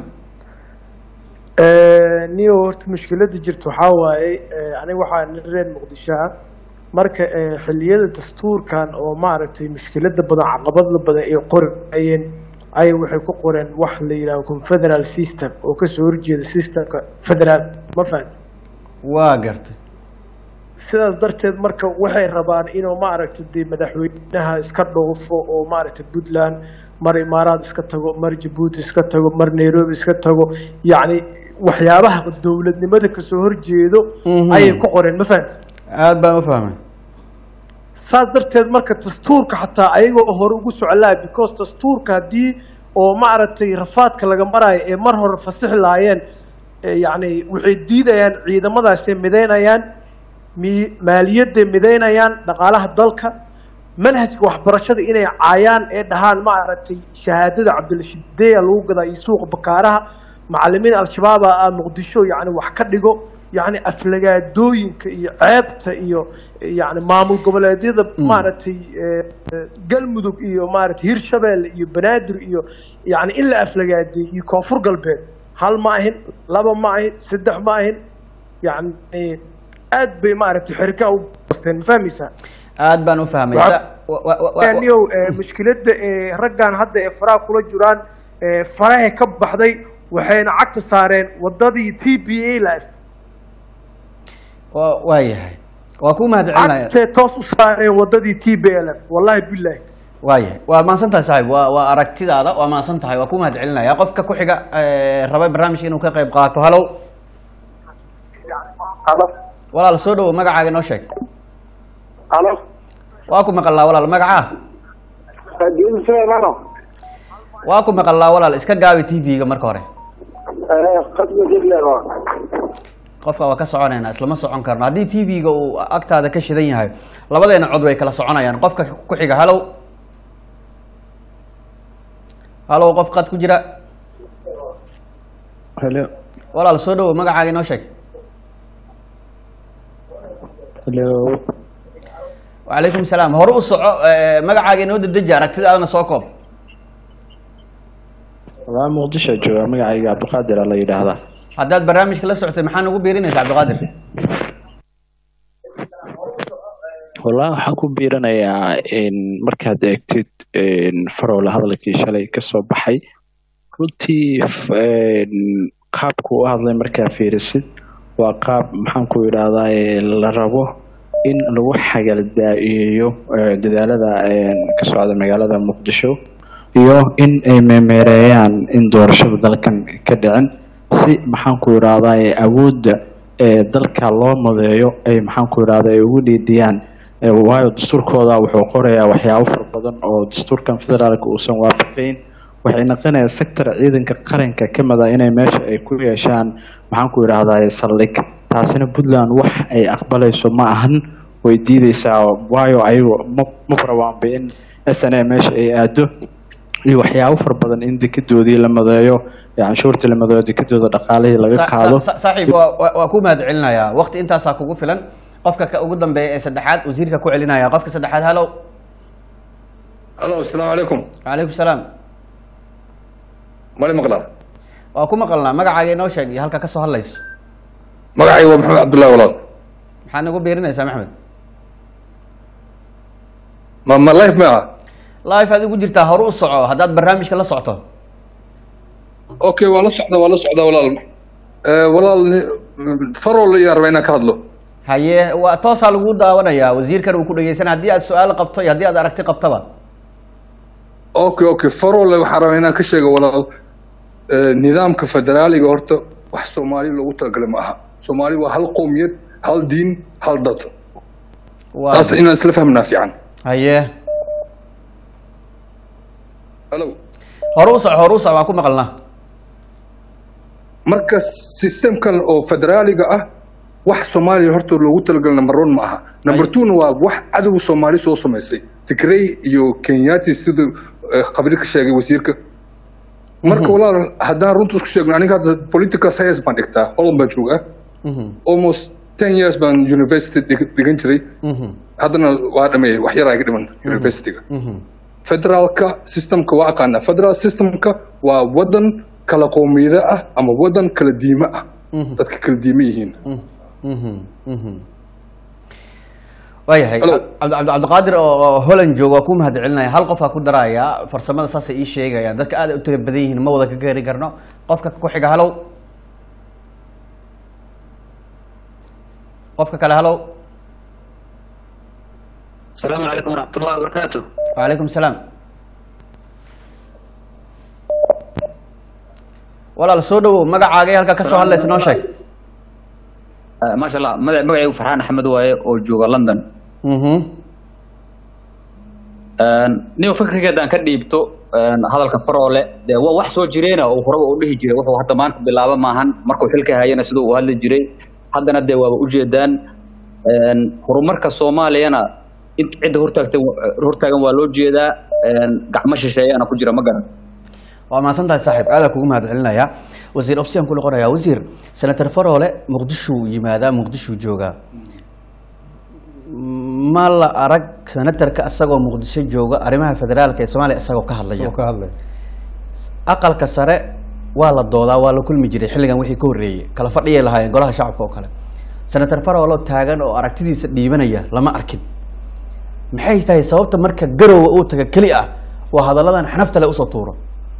niyo horta mushkiladda jirta waxaa waaye eh, aniga waxaa nin reer muqdisho ah marka eh, xilliyada dastuurkan oo maaragtay mushkilada badan caqabada badan ay qorayeen ayay waxay ku qoreen wax la yidhaho confederal system oo kasoo horjeeda systemka federal ma fahanti waa gartay sidaas darteed marka waxay rabaan inuu maaragtay dee madaxweynaha iska dhoofo oo maaragtay puntland mar imaaraad iska tago mar jabuuti iska tago mar nairobi iska tago yacni waxyaabaha dowladnimada kasoo horjeedo Mhm. ayay ku qoreen ma fahanti aad baan u fahmay saas darteed marka dastuurka xataa ayagoo hore ugu soclaa because dastuurka haddii oo maaragtay rafaadka laga maraayo ee mar hore fasixi lahaayeen ee yacni waxay diidayaan ciidamadaasay midaynayaan mi maaliyadday midaynayaan dhaqaalaha dalka manhajka waxbarashada inay caayaan ee dhahaan maaragtay shahaadada cabdilashideya lagu gadaa iyo suuqa bakaaraha macalimiin al-shabaaba ah muqdisho yacni wax ka dhigo yacni aflagaadooyinka iyo ceebta iyo yacni maamul goboleedyada maaragtay eh, eh, galmudug iyo maaragtay hirshabeelle iyo banaadir iyo yacni in la aflagaadeey iyo koonfur galbeed hal ma ahin laba ma ahin saddex ma ahin yacni aad bay maaragtay xirikaa u basteen ma fahmaysaa aad baan u fahmay Waxa- Sa- wa- wa- wa- wa- niyow mushkiladda ee raggan hadda ee faraha kula jiraan ee faraha ka baxday waxayna cagta saareen wadadii t b a life wa- waa yahay waa ku mahad celinaya cagtay toos u saareen wadadii t b a life wallahi billahi waa yahay waa mahadsan tahay saaxiib waa waa aragtidaada waa mahadsan tahay waa ku mahad celinaya qofka ku xiga eh, rabay barnaamijka inuu ka qayb qaato halow Alo, walaal soo dhowo magacaaga noo sheeg alo, waa ku maqalnaa walaal magacaa Geedi Suleymano. waa ku maqalnaa walaal iska gaabi t v-ga marka hore Eh, qadka Jidlero. qofka waa ka soconaynaa islama socon karno haddii t v-ga uu agtaada ka shidan yahay labadeena cod way kala soconayaan qofka ku xiga halow halow qof qad ku jira hello walaal soo dhowo magacaaga inoo sheeg hello wacalaykum salaam hore u soco eh, magacaaga inoo dedeji aragtidaadana soo koob waa muqdisho jooga magacayga cabdiqaadir la yidhaahdaa haddaad barnaamijka la socotay maxaa nagu biirinaysa cabdiqaadir wallaahi waxaan ku biiranayaa in markaad eegtid in farowle hadalkii shalay kasoo baxay runtii f- in qaabku u hadlay markaa fiirisid waa qaab maxaan ku idhaahdaa ee la rabo in lagu xagaldaa'iyeeyo eh, dadaalada eh, ka socda magaalada muqdisho iyo in ay meemeereeyaan in doorashada dalkan ka dhicin si maxaan ku idhaahdaa ee awoodda ee dalka loo madeeyo ay maxaan ku idhahdaa ay ugu dhiidhiyaan Eh, waayo dastuurkooda wuxuu qorayaa waxyaabo fara badan oo dastuurkan federaalka uusan waafaqayn waxay noqonayaan sector ciidanka qaranka ka mid ah inay meesha ay ku yeeshaan maxaan ku idhaahdaa saldhig taasina puntland wax ay aqbalayso ma ahan way diideysaa waayo ayagu ma ma rabaanba in s n a meesha ay aado iyo waxyaabo fara badan in dekedoodii la madeeyo ee canshuurtii la madeeyo dekedooda dhaqaalihii laga Sa- qaado sa- sa- saaxiib waa- waa waa ku mahad celinayaa waqti intaasaa kugu filan qofka ka ugu dambeeya ee saddexaad wasiirka ku celinaya qofka saddexaad halow alo asalaamu calaykum calaykum salaam mali maqlaa waa ku maqalnaa magacaaga inoo sheeg iyo halka ka soo hadlayso magacayga waa maxamed cabdullahi walaal maxaad nagu biirinaysaa maxmed ma ma life ma ah life aad ugu jirtaa horu u soco haddaad barnaamijka la socto okay waa la socda waa la socda walaal Eh, walaal ni- farol iyo arba inaan ka hadlo haye waa toosaa lagu daawanayaa wasiirkan uu ku dhegeysan haddii aad su-aal qabto iyo haddii aad aragti qabtaba okay okay farol waxaan rabaa inaan ka sheego walaal Eh, nidaamka federaaliga horta wax soomaali loogu talagalay ma aha soomaali waa hal qowmiyad hal diin hal dad waa taas inaan isla fahmnaa fiican haye halo horu u soco horu u soco waa ku maqalnaa marka systemkan oo federaaliga ah wax soomaaliya horta loogu talagalay number one ma aha number Ay. two-na waa wax cadow soomaali soo samaysay tigrey iyo kenyati siduu eh, khabiir ka sheegay wasiirka marka walaal haddaan runta isku sheegno aniga hadda political science baan dhigtaa holland baan joogaa Mhm, almost ten years baan university dhig- dhigan jiray mhm, haddana waa dhameeyey wax yaraa iga dhiman universityga mhm. federaalka systemka waa aqaanaa federal systemka waa wadan kala qowmiyada ah ama wadan kala diime ah Mhm. dadka kala diime yihiin Mhm, mhm. waayahay Hello. cabdi cabdi- cabdiqaadir oo oo holland jooga waa ku mahad celinaya hal qof aa ku daraya farsamada saasay ii sheegayaan dadka aad ay u tira badan yihiin ma wada ka gaari karno qofka ku xiga halow qofka kale halow السلام عليكم ورحمة الله وبركاته وعليكم السلام walaal soo dhawow magacaagay halka ka soo hadlaysa noo sheeg آه ما شاء الله مدع مقعي فرحان أحمد واي أو جوغا لندن Mhm. نيو فكري كده كان ديبتو هذا الكفر ولا ده هو wax soo jireena oo horaba u dhihi jiray wuxuu hadda maanta bilaaba maahan markuu xilka hayana sidoo uu hadli jiray haddana dee waaba u jeedaan een horumarka Soomaaliyana inta cid hortaagtan hortaagan waa loo jeedaa een gacmo shisheeyana ku jira ma garan waa mahadsan tahay saaxiib aada kugu mahad celinaya wasiir opsiyan ku noqonaya wasiir senator faroole muqdishuu yimaadaa muqdishuu joogaa ma la arag senatarka isagoo muqdisho jooga arrimaha federaalka ee soomaaliya isagoo ka hadlaya soo ka hadlay aqalka sare waa la doodaa waa la kulmi jiray xilligan wixii ka horreeyey kala fadhiyay lahaayeen golaha shacabka oo kale senator faroolo taagan oo aragtidiisa dhiibanaya lama arkin maxay tahay sababta marka garowa uu taga keli ah waa hadalladan xanafta le usoo tuuro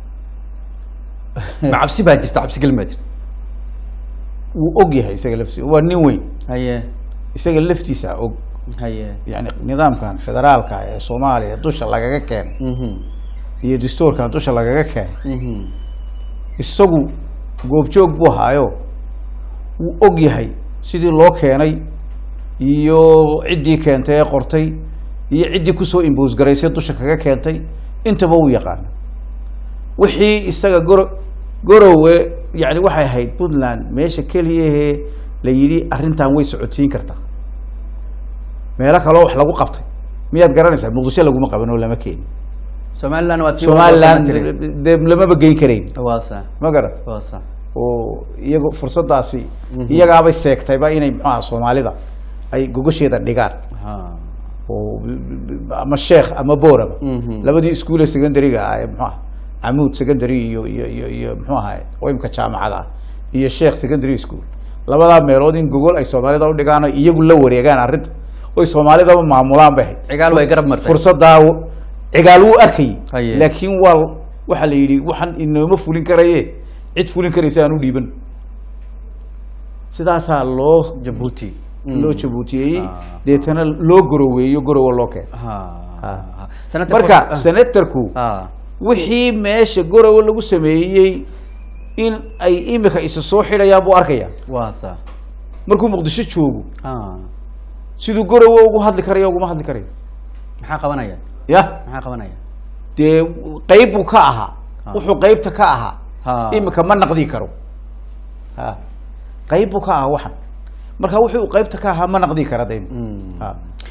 ma cabsi baa jirta cabsi gelin baa jirta wuu og yahay isaga laftiisa waa nin weyn haye isaga laftiisa og haye yani nidaamkan federaalka ee soomaaliya dusha lagaga keenay Mhm, iyo dastuurkan dusha lagaga keenay mhm, isagu goobjoog buu haayo wuu og yahay sidii loo keenay iyo ciddii keentay ee qortay iyo ciddii kusoo imbos garaysay dusha kaga keentay intaba wuu yaqaana wixii isaga goro gorowe yani waxay ahayd puntland meesha keliyahee la yidhi arrintan way socodsiin kartaa meelo kaloo wax lagu qabtay miyaad garanaysaa muqdisho laguma qaban oo lama keeni somaliland waa tii somaliland waa loo soo dee lamaba geyn karayn tiri. waa sax ma garat waa sax oo iyago fursadaasi iyagaabay seegtayba inay muxuaha soomaalida ay gogosheeda dhigaan ha oo ama sheekh ama booraba Mhm. labadii iskuule secondary-ga ah ee muxuaha camuud secondary iyo iyo iyo iyo muxuu ahaye oo imka jaamacada ah iyo sheekh secondary school labadaa meelood in gogol ay soomaalida u dhigaan oo iyagu la wareegaan arrinta oy soomaalidaba maamulaan bay ahayd cigaal way garab martay fursadaa w- cigaal wuu arkayay Haye. laakiin waa waxaa la yidhi waxaan inooma fulin karaye cid fulin karaysa aan u dhiiban sidaasaa loo jabuuti loo jabuutiyeyey Ah. deetana loo goroweeyo gorowa loo keeno ha Ha. ha. Senator marka Ford- senatarku ah wixii meesha gorowa lagu sameeyey in ay imika isa soo xidhayaan buu arkaya waa sax markuu muqdisho joogo ah siduu gorowa ugu hadli karayo uguma hadli karayo maxaa qabanaya ya maxaa qabanaya dee qeyb buu ka ahaa Ah. wuxuu qeybta ka ahaa ha imika ma naqdi karo ha qeyb buu ka ahaa waxan marka wuxuu qeybta ka ahaa ma naqdi kara de Mm. ha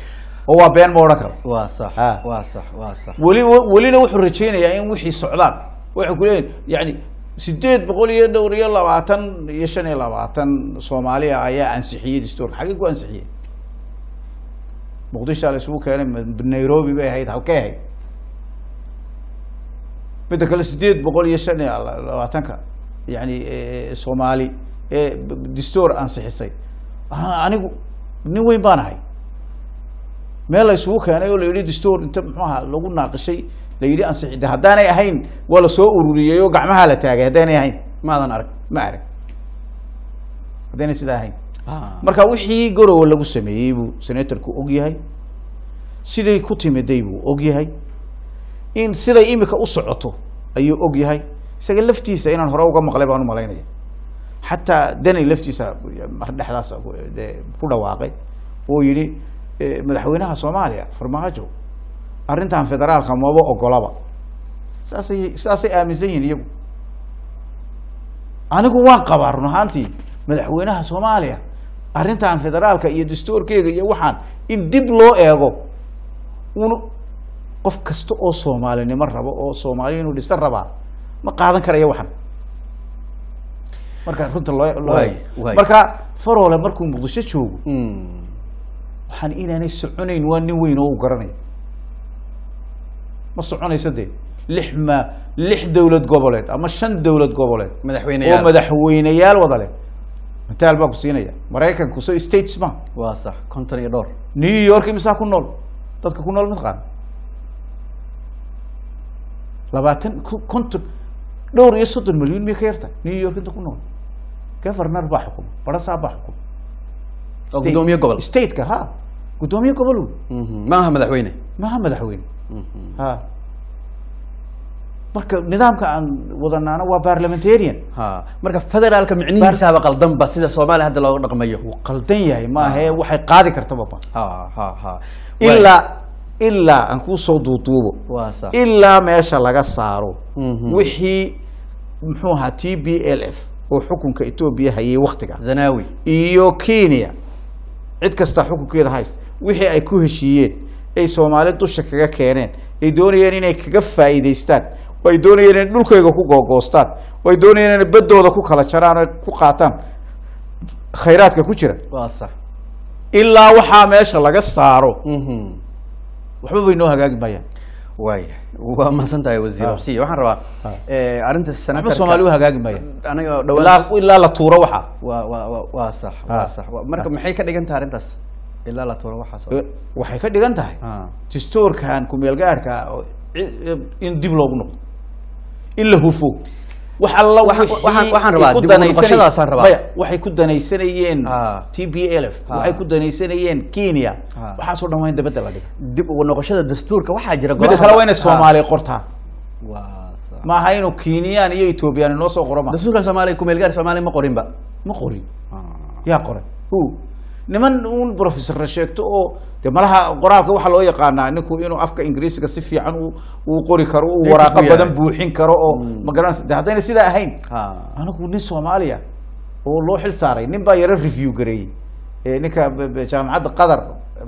oo waa been ma odhan karo waa sax Ah. waa sax waa sax weli welina wuxuu rajaynayaa in wixii socdaan waxay ku leeyihin yani sideed boqol iyo dhowr iyo labaatan iyo shan iyo labaatan soomaaliya ayaa ansixiyey dastuurka xaggee ku ansixiyey muqdishaa la isugu keenay ma- nairobi bay ahayd halkay ahayd midda kale sideed boqol iyo shan iyo labaatanka yani eh, soomaali ee b- dastuur ansixisay Ah, anigu nin weyn baan ahay meel la isugu keenay oo la yidhi dastuur inta muxuu ahaa lagu naaqishay la yidhi ansixi de haddaanay ahayn waa la soo ururiyey oo gacmaha la taagay haddaanay ahayn maadan arag ma arag haddaynay sidaa ahayn Ah. marka wixii gorowa lagu sameeyey buu senatorku og yahay siday ku timiday buu og yahay in siday imika u socoto ayuu og yahay isaga laftiisa inaan hore uga maqlay baan u malaynaya xataa danay laftiisa mar dhexdaas dee ku dhawaaqay oo yidhi eh, madaxweynaha soomaaliya farmaajo arrintan federaalka maba ogolaba saasay saasay aaminsan yihiin iyagu anigu waan qabaa run ahaantii madaxweynaha soomaaliya arrintan federaalka iyo dastuurkeega iyo waxaan in dib loo eego un qof kasta oo soomaalinimo rabo oo soomaali inuu dhisa rabaa ma qaadan karaya waxan marka runta loo loo Waay, eego waay. marka faroole markuu muqdisho joogo Mm. waxaan inaanay soconayn waa nin weyn oo u garanaya ma soconayso dee lix ma lix dowlad goboleed ama shan dowlad goboleed oo madaxweyneyaal madaxweyneyaal wada leh mataal baa ku siinaya maraykanku so states ma waa sax konton iyo dhowr new york imisaa ku nool dadka ku nool mataqaan labaatan ku- konton dhowr iyo soddon milyan miyay ka yarta new york inta ku nool governor baa xukuma barasaa baa xukuma Oo State- guddoomiye gobol. stateka ha guddoomiye gobol wey. Mhm. ma aha madaxweyne maaha madaxweyne ha marka nidaamka aan wadanaana waa parliamentarian ha marka federaalka micnihiisaaba qaldanba sida soomaaliya hadda looga dhaqmayo wuu qaldan yahay maahe waxay qaadi kartaba ba ha ha ha ilaa ilaa aan kuu soo duuduubo waa sax ilaa meesha laga saaro Mhm. wixii muxuu ahaa t b l f oo xukunka etoobiya hayay waktiga zanawi iyo kenya cid kasta xukunkeeda hayst wixii ay ku heshiiyeen ay soomaali dusha kaga keeneen ay doonayeen inay kaga faa'iidaystaan oo ay doonayeen inay dhulkayga ku googoostaan oo ay doonayeen inay baddooda ku kala jaraan oo ay ku qaataan khayraadka ku jira waa sax ilaa waxaa meesha laga saaro Mhm. waxba bay noo hagaagi mayaan waaya waa mahadsan tahay wasiir Ah. absiya waxaan rabaa Ah. eh, arrinta waxba senatarka soomaali u hagaagi mayaan aniga ilaa dhawaan ilaa la tuuro waxaa waa waa waa waa sax waa Ah. sax Waa- marka maxay ka dhigan tahay arrintaas ilaa la tuuro waxaas oo- Eh, waxay ka dhigan tahay Ah. dastuurkan kumeel gaarhka oo ci- in dib loogu noqdo in la hufo wax alla Waxaan- wixii waxaan- waxaan rabaa ay ku dib u danaysanay- noqoshadaasaan rabaa. maya, waxay ku danaysanayeen Ah. t b l f Ah. waxay ku danaysanayeen kenya Ah. waxaasoo dhan waa in dabadda la dhiga dib ugu noqoshada dastuurka waxaa jira midda golaha- kale waa inay Ah. soomaaliya qortaa waa sax ma aha inuu kenyaan iyo ethoobiyan inoo soo qoro ma dastuurka soomaaliya kumeel gaar soomaaliya ma qorinba ma qorin yaa qoray hu niman un professor sheegto oo de malaha qoraalka waxaa loo yaqaanaa ninku inuu afka ingiriisiga si fiican u uu qori karo uu Native waraaqo u yahay. badan buuxin karo oo ma garanaysa de haddayna sidaa ahayn ha anigu nin soomaaliya oo loo xil saaray nin baa yaro review gareeyey Eh, ninka b- b- jaamacadda qatar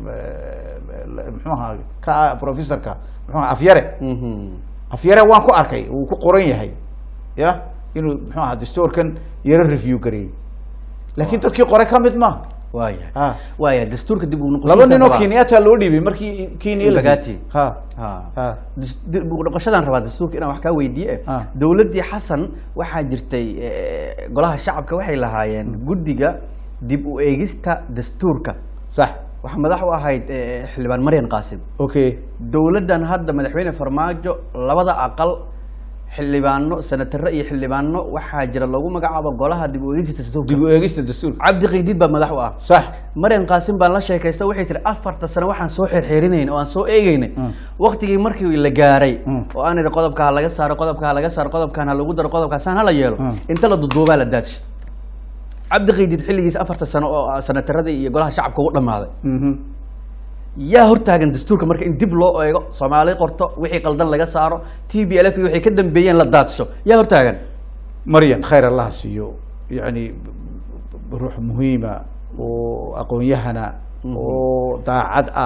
eh, muxuu ahaa ka professorka muxuu ahaa afyare Mhm. afyare waan ku arkay uu ku qoran yahay ya inuu muxuu ahaa dastuurkan yaro review gareeyey laakiin dadkii qoray ka mid maaha waaya Ah. waaya dastuurka dib ugu laba nin oo rabaa. kenyatta loo dhiibay markii kenya la Embagati. ha ha ha Dis- dib ugu noqoshadaan rabaa dastuurka inaan wax kaa weydiiye Ah. dowladdii xasan waxaa jirtay eh, golaha shacabka waxay lahaayeen guddiga dib u eegista dastuurka sax waxaa madax u ahayd eh, xildhibaan maryan qaasim okay dowladdan hadda madaxweyne farmaajo labada aqal xildhibaano senatare iyo xildhibaano waxaa jira lagu magacaabo golaha dib u eegista dastuurka dib u eegista dastuurka cabdi qiidiid baa madax u ah sax maryan qaasim baan la sheekaysta waxay tihi afarta sano waxaan soo xirxiirinayn oo aan soo eegeynay waktigii markii la gaaray Mm. oo aan idhi qodobka ha laga saaro qodobka ha laga saaro qodobkan ha lagu daro qodobkaasaan hala yeelo Mm. inta la duduubaa la daadshay cabdi qiidiid xilligiis afarta sano oo senataradii iyo golaha shacabka ugu dhammaaday Mhm. yaa hortaagan dastuurka marka in dib loo eego soomaali qorto wixii qaldan laga saaro t b l f iyo waxay ka dambeeyeen la daadsho yaa hortaagan maryan khayr allah siiyo yani ruux muhiima oo aqoon-yahana oo daacad ah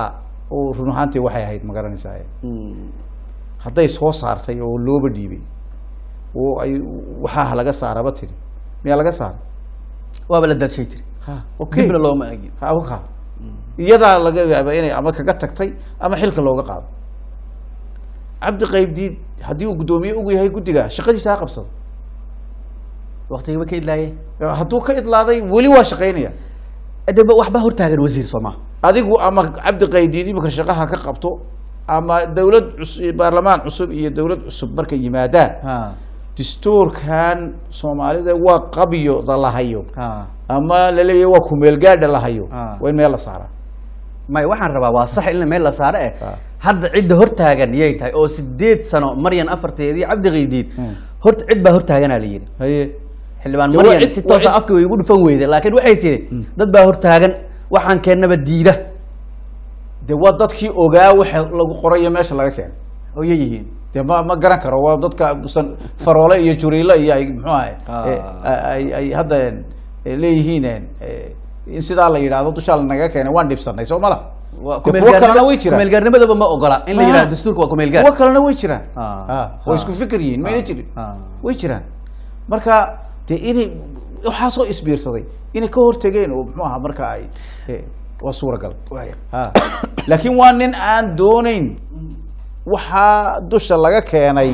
oo run ahaantii waxay ahayd ma garanaysaa hadday soo saartay oo looba dhiibay oo ay waxaa laga saaraba tiri miyaa laga saara waaba la daadshay tiri ha okay dibna looma egin ha waka iyadaa laga yaaba inay ama kaga tagtay ama xilka looga qaado cabdi qaybdiid haddii uu guddoomiye ugu yahay guddiga shaqadiisa ha qabsado waqtigaba ka idlaaye hadduu ka idlaaday weli waa shaqaynaya adaba waxba hortaagan wasiir soo maha adigu ama cabdi qaydiid imika shaqaha ka qabto ama dawlad cus- baarlamaan cusub iyo dawlad cusub markay yimaadaan ha dastuurkan soomaalida waa qabyoda la hayo ha ama laleeyahay waa kumeelgaadha la hayo Ah. waa in meel la saaraa may waxaan rabaa waa sax in meel la saaro eh Ah. hadda cidda hortaagan yay tahay oo sideed sano maryan afarteedii cabdi qaydiid Hmm. horta cid baa hortaaganaa la yidhi haye xildhibaan Dee waa maryan cid- si waa toosa cid- afka way igu dhufan weyde laakiin waxay tiri dad baa hortaagan waxaan keennaba diida de waa dadkii ogaa waxa lagu qorayo meesha laga keenay oo yay yihiin de ma ma garan karo waa dadka san faroole iyo juriile iyo ay muxuu ahay Ah. eh, ay ay hadda eh, leeyihiin eh, in sidaa la yidhaahdo dushaa lanaga keenay waan dhibsanay soo mala Waa De kuwo kalena way jiraan kumeelgaarnimadaba ma ogola in la Ah. yidhahdo dastuurka waa kumeelgaar kuwo kalena way jiraan Ah. Ah, oo Ah. isku fikir yihiin mayna jirin Ah. way jiraan marka de inay waxaasoo isbiirsaday inay ka hortegeen oo muxuu ahaa marka ay eh, waa suuragal Ha. laakiin waa nin aan dooneyn waxaa dusha laga keenay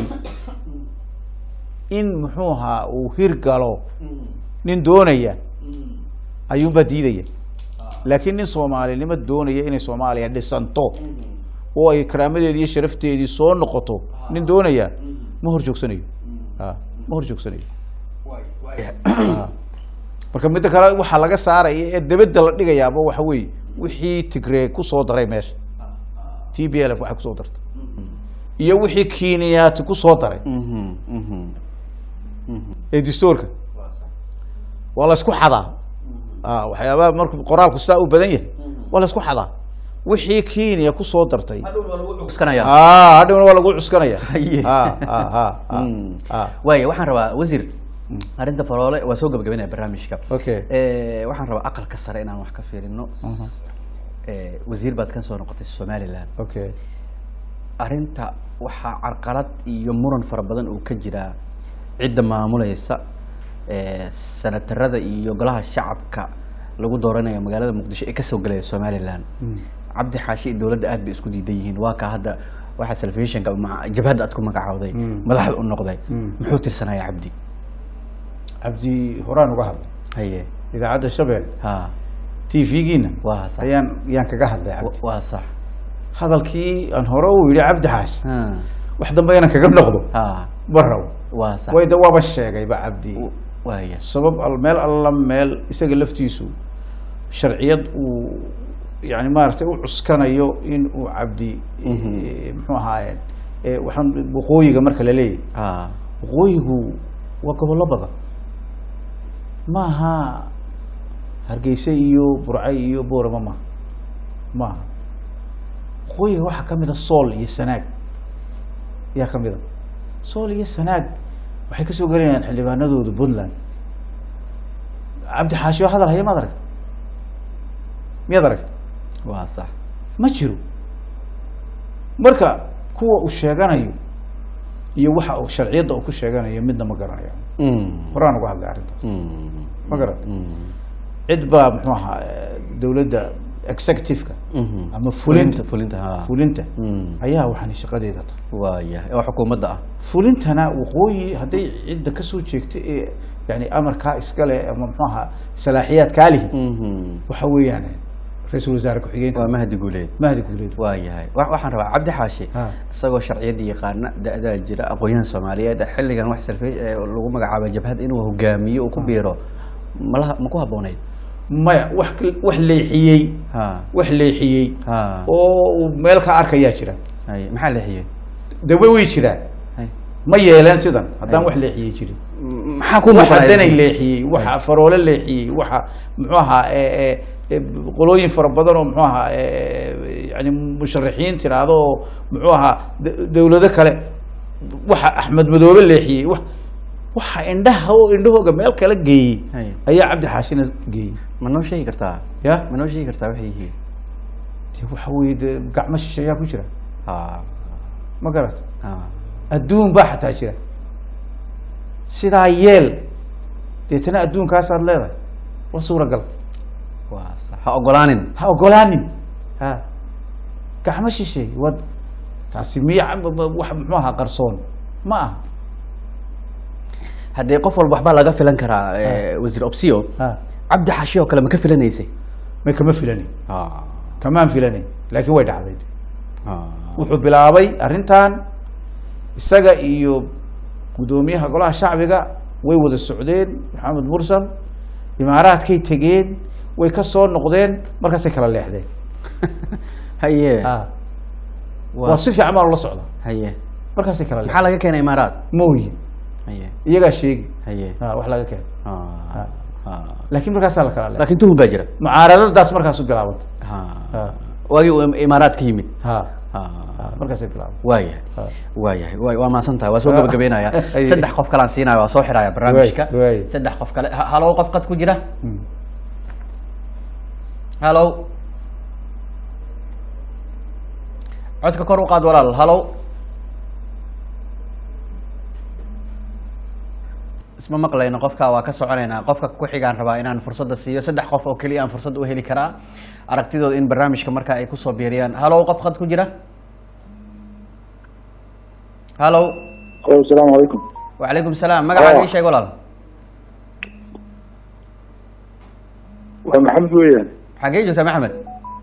in muxuu ahaa uu hirgalo nin doonaya ayuunbaa diidaya laakiin nin soomaalinimo doonaya inay soomaaliya dhisanto oo ay karaamadeedii iyo sharafteedii soo noqoto nin doonaya ma hor joogsanayo Ha, ma hor joogsanayo Ha. marka midda kale waxaa laga saaraya ee debedda la dhigayaaba waxa weeye wixii tigree kusoo daray meesha t b l f waxay kusoo dartay iyo wixii kiiniyaati kusoo daray Mhm, mhm. ee dastuurka waa la isku xadaa Ah, waxyaabaha markuu qoraalku sidaa u badan yahay waa la isku xadaa wixii kenya kusoo dartay Cuskanaya. Ah, hadhowna waa lagu cuskanaya Haye. Ah, ah, ah, ah, Mm. ah. waaya waxaan rabaa wasiir arrinta faroole waa soo gabagabanaya barnaamijka Okay. Eh, waxaan rabaa aqalka sare inaan wax ka fiirino Eh, wasiir baad ka soo noqotay somaliland okay arrinta waxaa carqalad iyo muran fara badan uu ka jiraa cidda maamulaysa eh, sanatarada iyo golaha shacabka lagu dooranayo magaalada muqdisho ee kasoo galaya somaliland cabdi xaashi iyo dowladda aad bay isku diidan yihiin waa ka hadda waxaa salfishinka jabhadda aad ku magacaawday madaxda u noqday muxuu tirsanaya cabdi cabdi horaan uga hadlay haye idaacadda shabeel ha t v-giina waa sax ayaan ayaan kaga hadlay cabdi waa sax hadalkii aan hore u yidhi cabdi xaash ha wax dambe inaan kaga noqdo ha baraw waa sax way de waaba sheegayba cabdi waaya sabab al meel alla meel isaga laftiisu sharciyad uu yani maaragtay u cuskanayo in uu cabdi eh, muxuu ahaaye eh, waxaan waqooyiga marka la leeyahy ha waqooyigu waa gobollo badan maaha hargeysa iyo burce iyo boorama maaha maaha waqooyiga waxaa kamid a sool iyo sanaag ayaa kamid a sool iyo sanaag waxay kasoo gelayaan xildhibaanadooda puntland cabdi xaashi oo hadal haya maad aragta miyaad aragta waa sax ma jiro marka kuwa uu sheeganayo iyo waxa uu sharciyadda uu ku sheeganayo midna ma garanayo Mm. horaan uga hadlay arrintaas Mm. ma garata Mm. cid baa muxuu ahaa eh, dowladda executive-ka Mhm. ama fulinta fulinta ha fulinta Mm. ayaa waxaan shaqadeeda tahay waayahay oo xukuumadda ah fulintana waqooyi hadday cidda kasoo jeegta ee yani amarkaa iskale ama muxuu ahaa salaaxiyaadkaa lihi Mhm. waxa weeyaan ra-iisul wasaare ku-xigeenka waa mahdi guuleed mahdi guuleed waayahay wa- waxaan rabaa cabdi xaashi Ha. isagoo sharciyadda yaqaana da-daa jira aqoonyahan soomaaliyeed xilligan wax salfe ee lagu magacaaba jabhad inuu hogaamiyo uu ku biiro malaha ma ku habboonayd maya wax kal- wax leexiyey ha wax leexiyey ha oo uu meel ka arkayaa jira hay maxaa leexiyey dawe way jiraan hay ma yeeleen sidan haddaan Ay. wax leexiyey jirin maxaa ku waxa muuqanaya? danay leexiyey waxa faroole leexiyey waxa muxuu ahaa e- e- e, qolooyin fara badan oo muxuu ahaa e- yani musharaxiin tiraahdo oo muxuu ahaa d- dowlado kale waxa axmed madoobe leexiyey wa waxa indhaha oo indhahooga meel kala geeyey Hay. ayaa cabdi xaashina geeyey ma noo sheegi kartaa ya ma noo sheegi kartaa waxay yihiin de waxa weye de gacmo shisheeyaa ku jira ha ma garata ha adduun baa xataa jira sidaa yeel deetana adduunkaasaad leedahay wa suuragal waa sax ha ogolaanin ha ogolaanin ha gacmo shisheey wad taasi miya wax muxuu ahaa qarsoon ma aha haddee qof walba waxbaa laga filan karaa eh, wasiir opsio ha cabdi xashi oo kale ma ka filanaysay may kama filanin ha kamaan filanayn laakiin way dhacday ha wuxuu bilaabay arrintan isaga iyo guddoomiyaha golaha shacbiga way wada socdeen maxamed mursal imaaraadkay tegeen way ka soo noqdeen markaasay kala leexdeen haye ha waa waa si fiican baa loola socda haye markaasay kala maxaa leexdeen laga keenay imaaraad mooye haye iyagaa sheegi haye ha wax laga keeno ha ha laakiin markaasaa la kala leexday laakiin tuhun baa jira mucaaradadaas markaasu bilaabantay ha ha waagii uu imaaraad ka yimid ha ha ha markaasay bilaabantay waayahay Ha. waayahay waa waa mahadsan tahay waa soo Ha. gabagabeynaya Aye. saddex qof kalaan siinaya waa soo xiraya barnaamijka Waay, waay. saddex qof kale Ha- halow qof qad ku jira Hmm. halow codka kor u qaad walaal halow isma maqlayno qofka waa ka soconaynaa qofka ku xigaan rabaa inaan fursadda siiyo saddex qof oo keliya aan fursad u heli karaa aragtidooda in barnaamijka marka ay kusoo biiriyaan halow qof qad ku jira halow asalaamu calaykum وعليكم السلام magacaaga ii sheeg walaal waa maxamed weeyaan xaggee joogtaa maxamed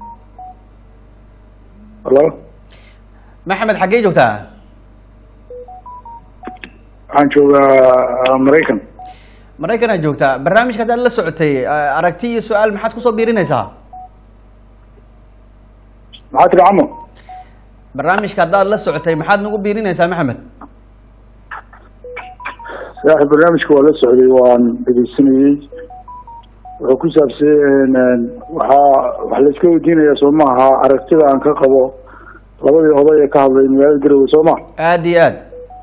halo maxamed xaggee joogtaa waxaan joogaa maraykan maraykan aad joogtaa barnaamijka haddaad la socotay eh, aragti iyo su-aal maxaad kusoo biirinaysaa maxaa tiri camo barnaamijka haddaad la socotay maxaad nagu biirinaysaa maxamed saaxib barnaamijka waa la socday waan dhegeysanayey wuxuu ku saabsan waxaa wax la iska weydiinayaa soo maaha aragtida aan ka qabo labadii oday ee ka hadlay magaalada garowe soo ma aad iyo aad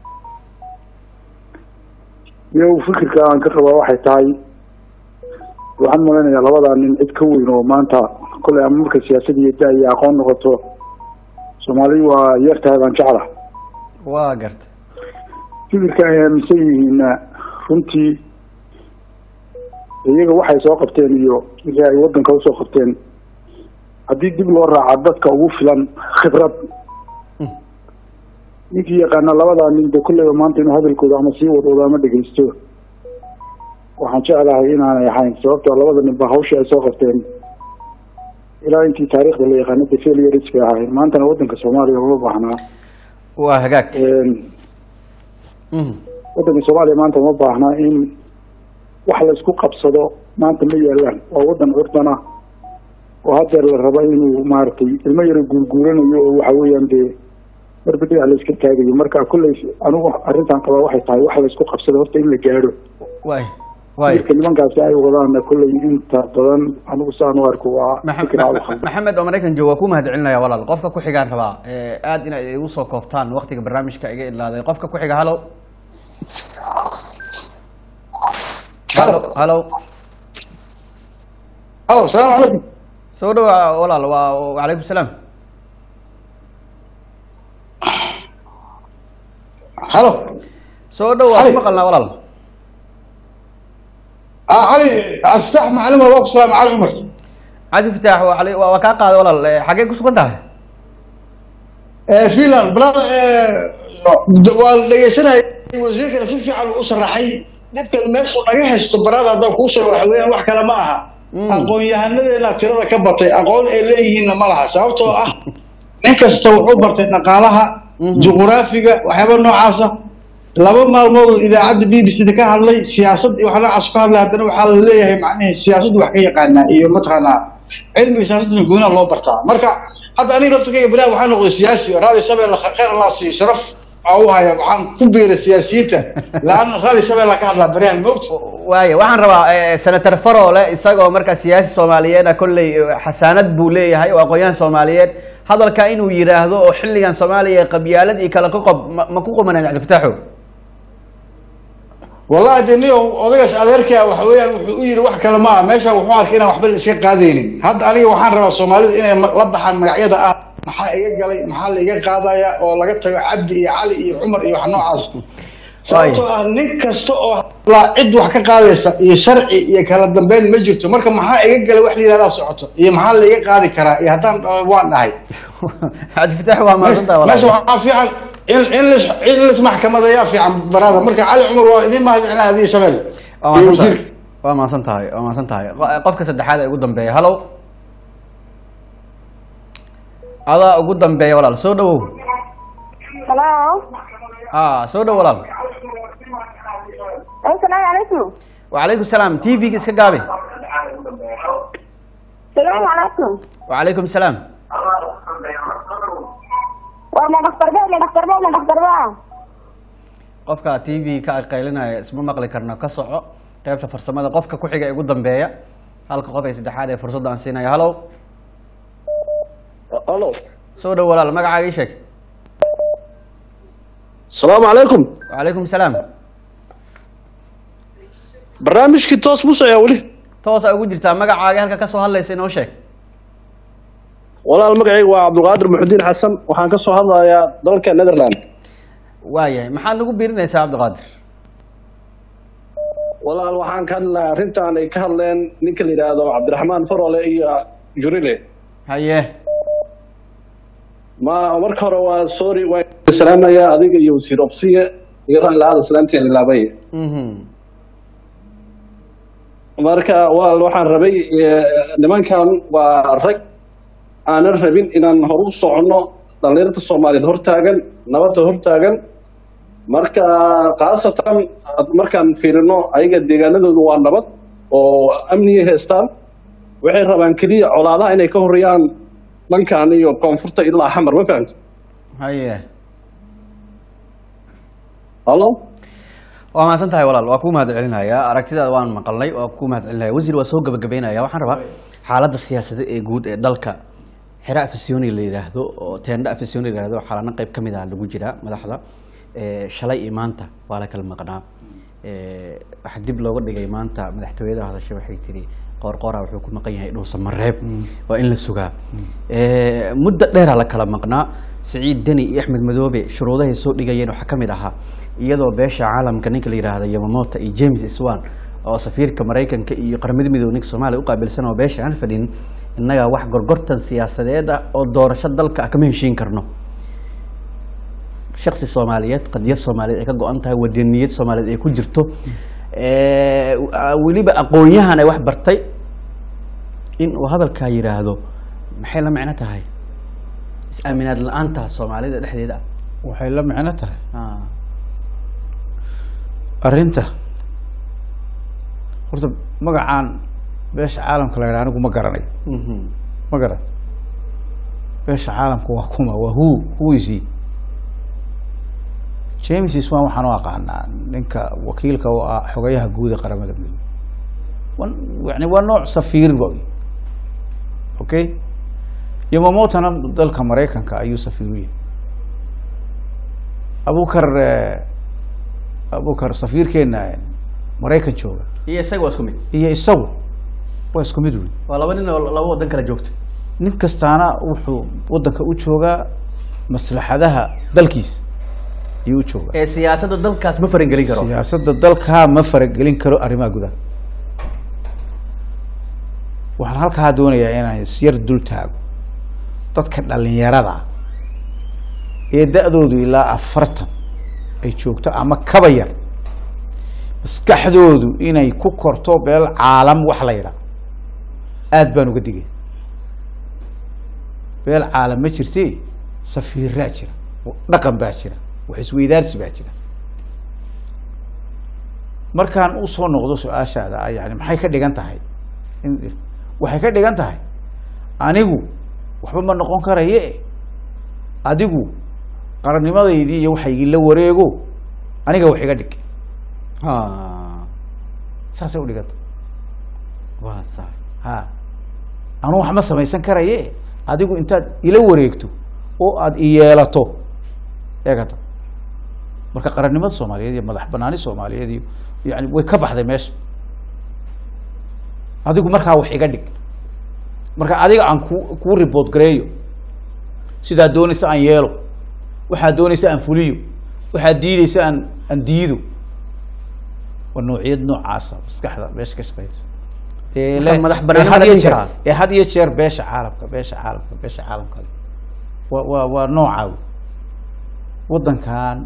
iyo fikirka aan ka qabaa waxay tahay waxaan malaynayaa labadaa nin cid ka weyn oo maanta kolay ama marka siyaasad iyo da iyo aqoon noqoto soomaali waa yartahay baan jecla waa garta fikirka ay aaminsan yihiinna runtii iyaga waxay soo qabteen iyo wixii ay wadanka usoo qabteen haddii dib loo raaca dadka ugu filan khibrad ninkii yaqaana labadaa nin de kulleyba maanta inuu hadalkooda ama sii wadoodo ama dhegeysto waxaan jeclahay inaanay ahayn sababtoo labada nin ba hawshii ay soo qabteen ilaa intii taariikhda la yaqaana de failures bay ahayn maantana wadanka soomaaliya uma baahnaa waa hagaag Mhm. wadanka soomaaliya maanta uma baahna in wax laysku qabsado maanta ma yaalaan waa wadan curdana oo hadeer la raba inuu maaragtay ilmo yaro guurguuranayo oo waxa weeyaan dee barbadhiga layska taagayo marka kulley anigu arrintan qabaa waxay tahay wax laysku qabsado horta in la gaadho waay waay fikirka nimankaasi ay wadaana kulley inta badan anigu saan u arko waa Maxa- fikir Ma- aad u Ma- khaldan. maxamed oo maraykan jooga waa ku mahad celinaya walaal qofka ku xigaan rabaa Eh, aad inaad igu soo koobtaan waqtiga barnaamijka iga idlaaday qofka ku xiga halow halo halow halo salaamu calaykum soo dhawaa walaal waa wacalaykum salaam halo soo dhow waa Cali. ku maqalnaa walaal cali abstax macalin waa ku salaam cali cumar cadi fitaax waa cali- waa waa kaa qaaday walaal Eh, xaggee ku sugan tahay filan brother waa la dhegeysanaya wasiirkana si fiican uu u sharaxay dhibkan meeshu naga haysto barada haddaan kuu sheego waxa weeyaan wax kale ma aha Mm. aqoon-yahanadeena tirada ka batay aqoon ay leeyihiinna ma laha sababtoo ah nin kasta wuxuu bartay dhaqaalaha Mhm. juquraafiga waxyaaba noocaasa laba maalmood oo idaacadda b b c da ka hadlay siyaasad iyo wax noocaas ka hadlay haddana waxaa la leeyahay macnihi siyaasaddu wax ka yaqaanaa iyo mataqaanaa cilmiga siyaasadda goonaa loo bartaa marka hadda aniga laftirkayga bilahi waxaa noqday siyaasi raadi shabeelle khayr allah siiyo sharaf aa u haya waxaan ku biiray siyaasiyiinta laanna raadi shabeelle ka hadlaa baryahan moogta waaye waxaan rabaa eh, senator farole isagoo markaa siyaasi soomaaliyeed ah kolley eh, xasaanad buu leeyahay oo aqoon-yahan soomaaliyeed hadalka inuu yidhaahdo oo xilligan soomaaliya qabyaalad iyo kala qoqob ma ma ku qumanaan cabdifataaxo wallahi de ni odagaas adeerkaa waxa weeyaan wuxuu u yidhi wax kale ma ah meeshan wuxuu arkay inaan waxba la iska qaadaynin hadda aniga waxaan rabaa soomaalida inay ma- la baxaan magacyada ah maxaa iga galay maxaa la iga qaadaya oo laga tago cabdi iyo cali iyo cumar iyo wax noocaas sababtoo ah nin kasta oo la cid wax ka qaadaysa iyo sharci iyo kala dambeyn ma jirto marka maxaa iga galay wax la yidhahdaa socoto iyo maxaa la iga qaadi karaa iyo haddaan dhaho waan dhahay cabdifitaax waa mahadsantahay meesha walaal waxaa fiican in in lis in lis maxkamadayaa fiican baraada marka cali cumar waa idin mahadcelina adiga shabelle waa iyo mahadsan tahay wasiirka waa mahadsan tahay waa mahadsan tahay Qo- qofka saddexaad ee ugu dambeeya hallow adaa ugu dambeeya walaal soo dhawow Hello. a soo dhow walaal Assalaamu calaykum. wacalaykum salaam t v-ga iska gaabi Salaamu calaykum. wacalaykum salaam Waa ma dhakhtar baa ma dhakhtar baa ma dhakhtar baa. qofka t v ka qaylinaya isma maqli karno ka soco qaybta farsamada qofka ku xiga ee ugu dambeeya halka qof ee saddexaad ee fursadda aan siinaya hallow Hello. soo dhow walaal magacaaga ii sheeg Salaamu calaykum. wacalaykum salaam Barnaamijkii toos mu socdaa weli. toosa ugu jirtaa magacaaga halka kasoo hadlaysa inoo sheeg Walaal magacaygu waa Cabdulqaadir Muxudiin Xasan. Waxaan ka soo hadlayaa dalka Netherland. waayahay maxaad nagu biirinaysaa cabdiqaadir Walaal waxaan ka hadlayaa arrintan ay ka hadleen ninka la yidhaahdo Cabdiraxmaan Farole iyo Jurile. haye Ma marka hore waa sorry waa salaamaya adiga iyo wasiir Obsiye iyo raan laada salaantii ilaabay. mhm Marka walaal waxaan rabay eh, nimankan waa rag aanan rabin inaan hor u soconno dhalinyarada Soomaaliyeed hortaagan nabadda hortaagan marka khaasatan markaan fiirino ayaga deegaanadoodu waa nabad oo amniga haystaan waxay rabaan keliya colaadaha inay ka horreeyaan dhankan iyo koonfurta ilaa xamar ma fahamti haye hallo waa mahadsan tahay walaal waa kuu mahad celinayaa aragtidaada waan maqalnay waa kuu mahad celinaya wasiir waa soo gabagabeynaya waxaan rabaa xaaladda siyaasadeed ee guud ee dalka xira afisyooni la yidhaahdo oo teendha afisyooni la yidhaahdo xaalana qayb ka mid ah lagu jiraa madaxda Eh, shalay iyo maanta waa la kala maqnaa Eh, waxaa dib looga dhigay maanta madaxtooyada hadashay waxay tiri qoorqoora wuxuu ku maqan yahay dhuusa mareeb waa in la sugaa Eh, muddo dheeraa la kala maqnaa siciid deni iyo axmed madoobe shuruudahay soo dhigayeen waxaa ka mid ahaa iyadoo beesha caalamka ninka la yidhaahdo yamamoto iyo james swan oo safiirka maraykanka iyo qaramada midoobe ninka soomaaliya u qaabilsan oo beesha aan fadhin innagaa wax gorgortan siyaasadeed ah oo doorasho dalka ah kama heshiin karno shaksi soomaaliyeed qadiyad soomaaliyeed ay ka go-an tahay wadaniyad soomaaliyeed ay ku jirto Eh, weliba aqoon-yahan ay wax bartay in uu hadalkaa yidhaahdo maxay la micno tahay is-aaminaad la-aanta soomaalida dhexdeeda waxay la micno tahay ah arrinta horta magacaan beesha caalamka la yidhaha anigu ma garanayo mhm ma garan beesha caalamka waa kuma waa who who is he james swan waxaan u aqaanaa ninka wakiilka u ah xogayaha guud ee qaramada midoobe wan- yani waa nooc safiir boy okay yamamotona dalka maraykanka ayuu safiir u yahay abukar eh, abukar safiirkeena eh, maraykan jooga iyo isaga waa isku mid iyo isagu waa isku mid wey waa laba nin oo laba wadan kala joogta nin kastaana wuxuu wadanka u joogaa maslaxadaha dalkiisa ayuu u joogaa ee siyaasadda dalkaas ma farangelin karo siyaasadda dalkaa ma faragelin karo arrimaha gudaha waxaan halkaa doonayaa inaan isyar dul taago dadka dhalinyarada ah ee da-doodu ilaa afartan ay joogto ama kaba yar maskaxdoodu inay ku korto beel caalam wax la yidhaah aad baan uga digay beel caalam ma jirte safiiraa jira dhaqan baa jira wax isweydaarsi baa jira markaan usoo noqdo su-aashaada ah, yani maxay ka dhigan tahay in- waxay ka dhigan tahay anigu waxba ma noqon karaye adigu qarannimadaydii iyo waxaygii la wareego aniga wax iga dhig ha saasay u dhiganta waa sax ha anu wax ma samaysan karaye adigu intaad ila wareegto oo aad i yeelato eegata marka qarannimada soomaaliyeed iyo madax banaani soomaaliyeed iyo yani way ka baxday meesha adigu markaa wax iga dhig marka adiga aan ku kuu report gareeyo sidaa doonaysa aan yeelo waxaa doonaysa aan fuliyo waxaa diidaysa aan aan diido waa noociyad noocaasa maskaxda meesha ka shaqeysa ee Marka leh- madax ee banaani had ma la iyo dhihi jeer- karaa? ee had iyo jeer beesha caalamka beesha caalamka beesha caalamka leh. waa waa waa noocaa wey. waddankan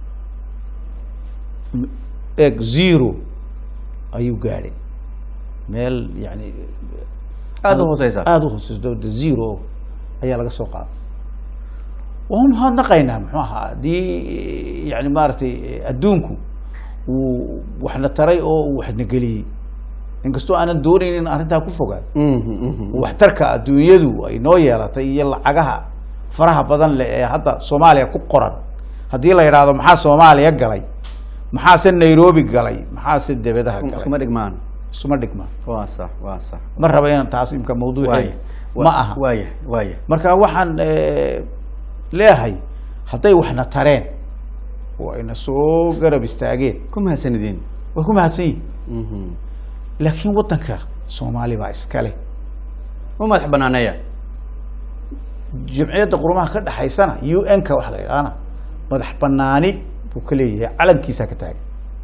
m- eeg zero ayuu gaadhay meel yani Aad u hooseysa. aada u hooseysa dowladda zero ayaa laga soo qaaday waan mahadnaqaynaa muxuu ahaa haddii yani maaragtay adduunku uu waxna taray oo uu waxna geliyey inkastoo aanan doonaynin in arrintaa ku fogaado waxtarka adduunyadu ay noo yeelatay iyo lacagaha faraha badan leh ee hadda soomaaliya ku qoran haddii la yidhaahdo maxaa soomaaliya galay maxaase nairobi galay maxaase debadaha galay iskuma dhigmaan isuma dhigmaan waa sax waa sax ma raba inaan taas imka mawduuceeda Waaya. ma aha waaya waaya marka waxaan eh, leeyahay hadday waxna tareen oo ayna soo garab istaageen ku mahadsanidin way ku mahadsan yihin laakiin waddanka soomaali baa iska leh ma madax banaaneeya jamciyadda qurumaha ka dhexaysana u n ka waxa la yidhaahana madax banaani buu ka leeyahay calankiisaa ka taagan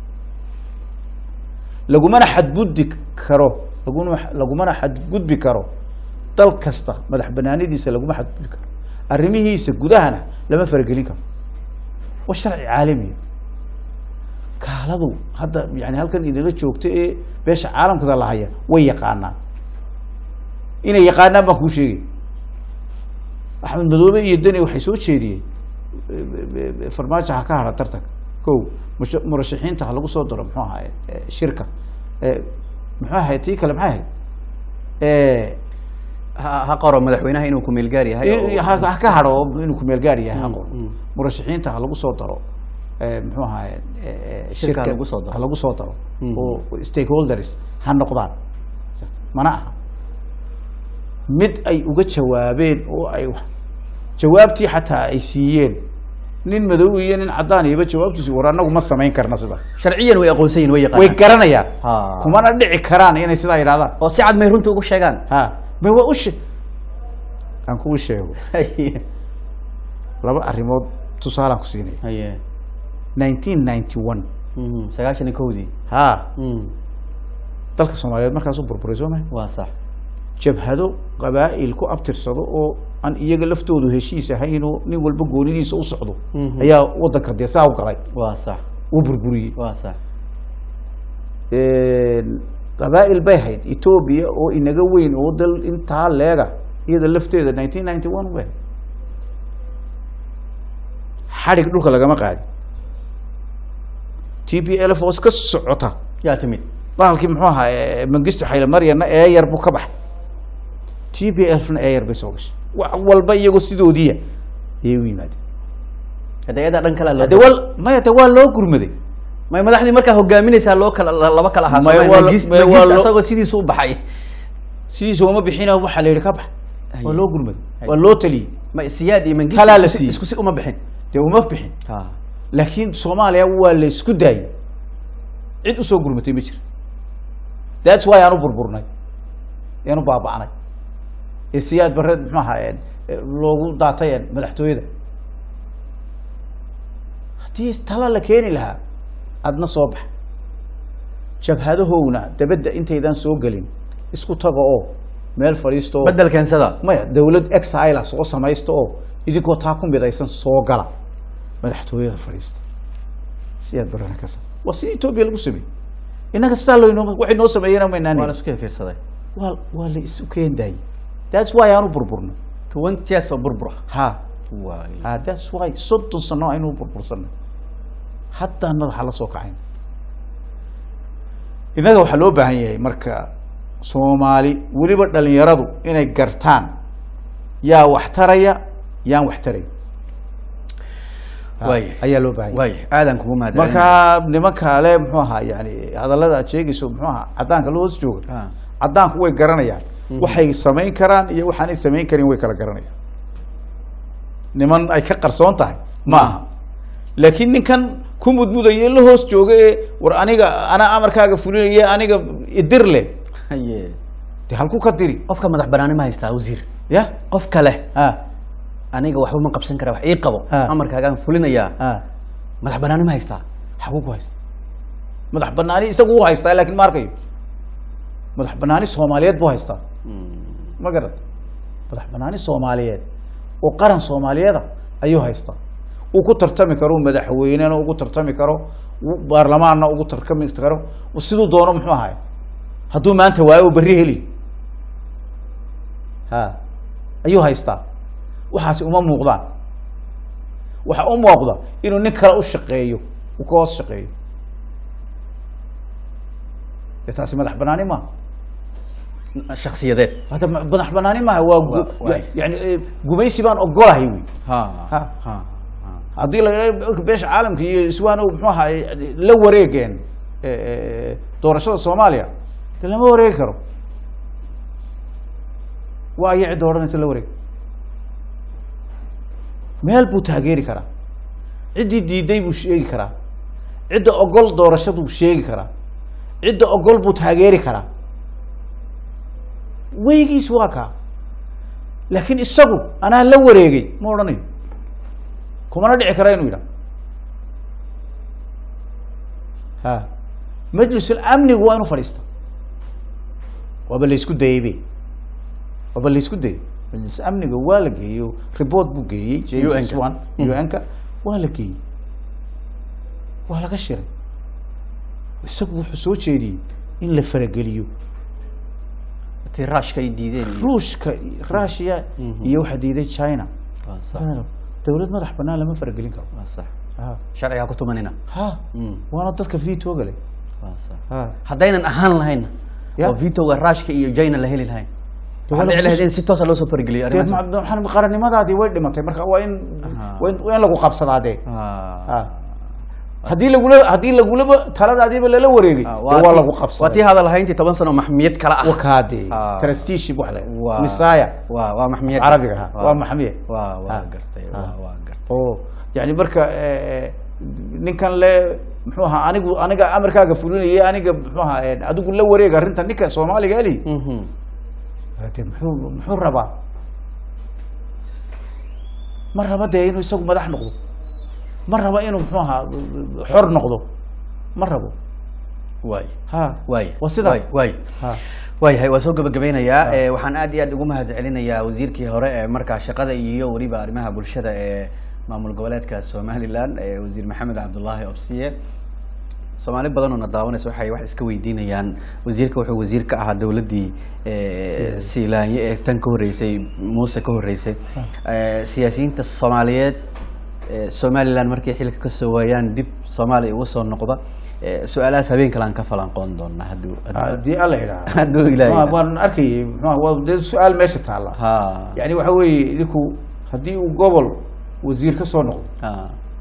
lagumana xadgudbi karo laguna lagumana xadgudbi karo dal kasta madax banaanidiisa laguma xadgudbi karo arrimihiisa gudahana lama faragelin karo waa sharci caalamiya kaaladu hadda yani halkan idinla joogto ee beesha caalamkada la haya way yaqaanaan inay yaqaanaan baan kuu sheegay axmed madoobe iyo deni waxay soo jeediyeen farmaajo ha ka hara tartanka ko mush- murashaxiinta ha lagu soo daro muxuu ahaye eh, shirka Eh, muxuu ahaye tii kale maxay ahayd Eh, ha ha qoro madaxweynaha inuu ku meelgaar yahay oo- in- ha ha ka haro inuu kumeel gaar yahay ha Mm, qoro mm. murashaxiinta ha lagu soo daro eh, muxuu ahaye eh, eh, Shirka ha shirka lagu soo daro. ha lagu soo daro Mhm. oo stakeholders ha noqdaan mana aha mid ay uga jawaabeen oo ay wax- jawaabtii xataa ay siiyeen nin madow iyo nin cadaan iyoba jawaabtiisu war anagu ma samayn karna sida sharciyan way aqoonsan yihin way way yaqaanaan garanayaan Ha. kumana dhici karaan inay sidaa yidhahdaan oo si cad may runta ugu sheegaan ha ma waa u she aan kuu sheego laba arrimood tusaalaan ku siinaya haye nineteen ninety one Mhm, sagaashan iyo kowdii ha Mm, dalka soomaaliyeed markaasuu burburay soo mahay waa sax jabhado qabaa'il ku abtirsado oo aan iyaga laftoodu heshiis ahayn oo nin walba goonidiisa u socdo Mhm. ayaa wadanka dee saa u galay waa sax uu burburiyey waa sax qabaa'il bay hayd etoobiya oo inaga weyn oo dal intaa leega iyada lafteeda nineteen ninety one bay xadhig dhulka lagama qaadin t p l f oo iska socota yaa timid bahalkii muxuu ahaa eh, mengistu xayle maryana eeyar buu ka baxay t p l fna eeyar bay soo gashay wax walba iyagoo sidoodiiya ayay u yimaadeen hadda iyadaa dhan kale de waa maya de waa loo gurmaday may madaxdii markaa hogaaminaysaa loo kala la- laba kala ahaa May Soomaali. waa lo- Mengistu- may waa Mengistu lo- isagoo sidiisu u baxay sidiisa uma bixina waxaa la yidhi ka bax waa Haye. loo gurmaday Haye. waa loo taliyey ma siyaad iyo mengistu Talaa la isku si- siiyey. isku si uma bixin dee uma bixin ha laakiin soomaaliya waa la isku daayey cid usoo gurmatay ma jira thats why aan u burburnay aan u baaba'nay ee siyaad bareed muxuu ahaa eh, loogu daatay eh, madaxtooyada haddii tala la keeni lahaa adna soo bax jabhadahowna dabadda intaydan soo gelin isku taga oo meel fadhiisto oo- bedel keensada maya dawlad exila soo samaysta oo idinkoo taa ku midaysan soo gala madaxtooyada fadhiista siyaad barana ka sa waa sida etoobiya lagu sameeyey innaga sidaa loynoo waxay noo sameeyeen waa la maynaan isku kala fiirsaday waa waa la isu keen daayey thats why aan u burburnay twenty years oo burbura ha waa ha thats why soddon sano aynu u burbursanay haddaan madaxa la soo kacayn innaga waxaa loo baahan yahay marka soomaali weliba dhalinyaradu inay gartaan yaa wax taraya yaan wax tarayn Ha, Waaya. ayaa loo baahan yahay waay aadan kugu mahad marka nimanka le muxuu ahaa yani hadallada aad sheegayso muxuu ahaa caddaanka la hoos jooga Ah. caddaanku way garanayaan waxay samayn karaan iyo waxaanay samayn karin way kala garanayaan niman ay ka qarsoon tahay ma aha laakiin ninkan ku mudmudaya la hoos jooga ee war aniga anaa amarkaaga fulinaya aniga idir leh haye de halku ka diri qofka madax banaani ma haystaa wasiir ya qof kale ha aniga waxba ma qabsan kara wax ii qabo Ha. amarkaagaan fulinayaa ha madax banaani ma haystaa xaguu ku haysta madax banaani isagu u haystaa laakiin ma arkayo madax banaani soomaaliyeed buu haystaa ma garad madax banaani soomaaliyeed oo qaran soomaaliyeeda ayuu haystaa uu ku tartami karo madaxweynena ugu tartami karo uu baarlamaanna ugu tartami karo siduu doono muxuu ahay hadduu maanta waayo uu berri heli ha ayuu haystaa waxaasi uma muuqdaan waxa u muuqda inuu nin kale u shaqeeyo uu ka hoos shaqeeyo dee taasi madax banaani maaha shaksiyadeed hada ma- madax banaani maaha waa gu- Waa- waay. yani eh, gumaysi baan ogolahay wey ha Ha. ha haddii la yidhahdo beesha caalamka iyo iswaano muxuu ahaay la wareegeen eh, eh, doorashada soomaaliya de lama wareegi karo waa aya cidda odhanaysa la wareeg meel buu taageeri karaa ciddii diiday buu sheegi karaa cidda ogol doorashaduu sheegi karaa cidda ogol buu taageeri karaa weygiis waa kaa laakiin isagu anaa la wareegay ma odhanayo kumana dhici kara inuu yidhaha ha majlisul amnigu waa inuu fadhiista waaba la isku dayay be waaba la isku dayay majlis amniga waa la geeyo report buu geeyey James UN-ka. Wan UN-ka waa la geeyey waa laga shiray isagu wuxuu soo jeediyey in la farageliyo tii raashka ay diideen iyo- ruushka russia Mhm. iyo waxaa diiday china waa sax dowlad madax banaan lama faragelin karo waa sax ha sharcigaa ku tumanina ha Mm. waana dadka vetoga leh waa sax ha haddaynan ahaan lahayn Ya. oo vitoga raashka iyo jina la heli lahayn waa waxaa la dhici lahayd kus- in si toosa loo soo fargeliyo dee arrimahaas ma- waxaan qarannimadaadii way dhimatay marka waa in Aha. waa in waa in lagu qabsadaa dee Ah. ha haddii lagula haddii lagulaba taladaadiiba lala wareegay Ah, dee waa tii- lagu waa tii qabsaday hadal hayntii toban sano maxmiyad kala ah wakaade Ah. trusteeship wax le Waa- misaya waa waa maxmiyad carabiga ha waa maxamiye waa waa Ah. gartay Ah. waa waa gartay oo yani marka eh, ninkan le muxuu ahaa anigu aniga amarkaaga fulinaya aniga muxuu ahaa eh, adigu la wareeg arrinta ninka soomaaliga eli Mhm. de muxuu muxuu rabaa ma raba dee inuu isagu madax noqdo ma raba inuu muxuu ahaa xor noqdo ma rabo waay ha waay waa sidaa waay waay ha waayahay waa soo gabagabeynayaa Eh, waxaan aad iyo aad ugu mahad celinayaa wasiirkii hore ee markaa shaqada iyo weliba arrimaha bulshada ee maamul goboleedka somaliland ee wasiir maxamed cabdulaahi obsiye soomaali badan oo na daawanaysa waxay wax iska weydiinayaan wasiirka wuxuu wasiir ka ahaa dowladdii eh, siilaanye ee tan ka horreysay muuse ka horreysay Eh, siyaasiyiinta soomaaliyeed eh, somaliland markay xilka kasoo waayaan dib soomaaliya ugu soo noqda Eh, su-aalahaas habeen kale aan ka falanqoon doonaa hadduu hadduu- haddii alla yidhaha hadduu ilaahay Waa- waan arkayay muxuu waa dee su-aal meesha taalla ha yani waxa weeye idinku haddii uu gobol wasiir ka soo noqdo ha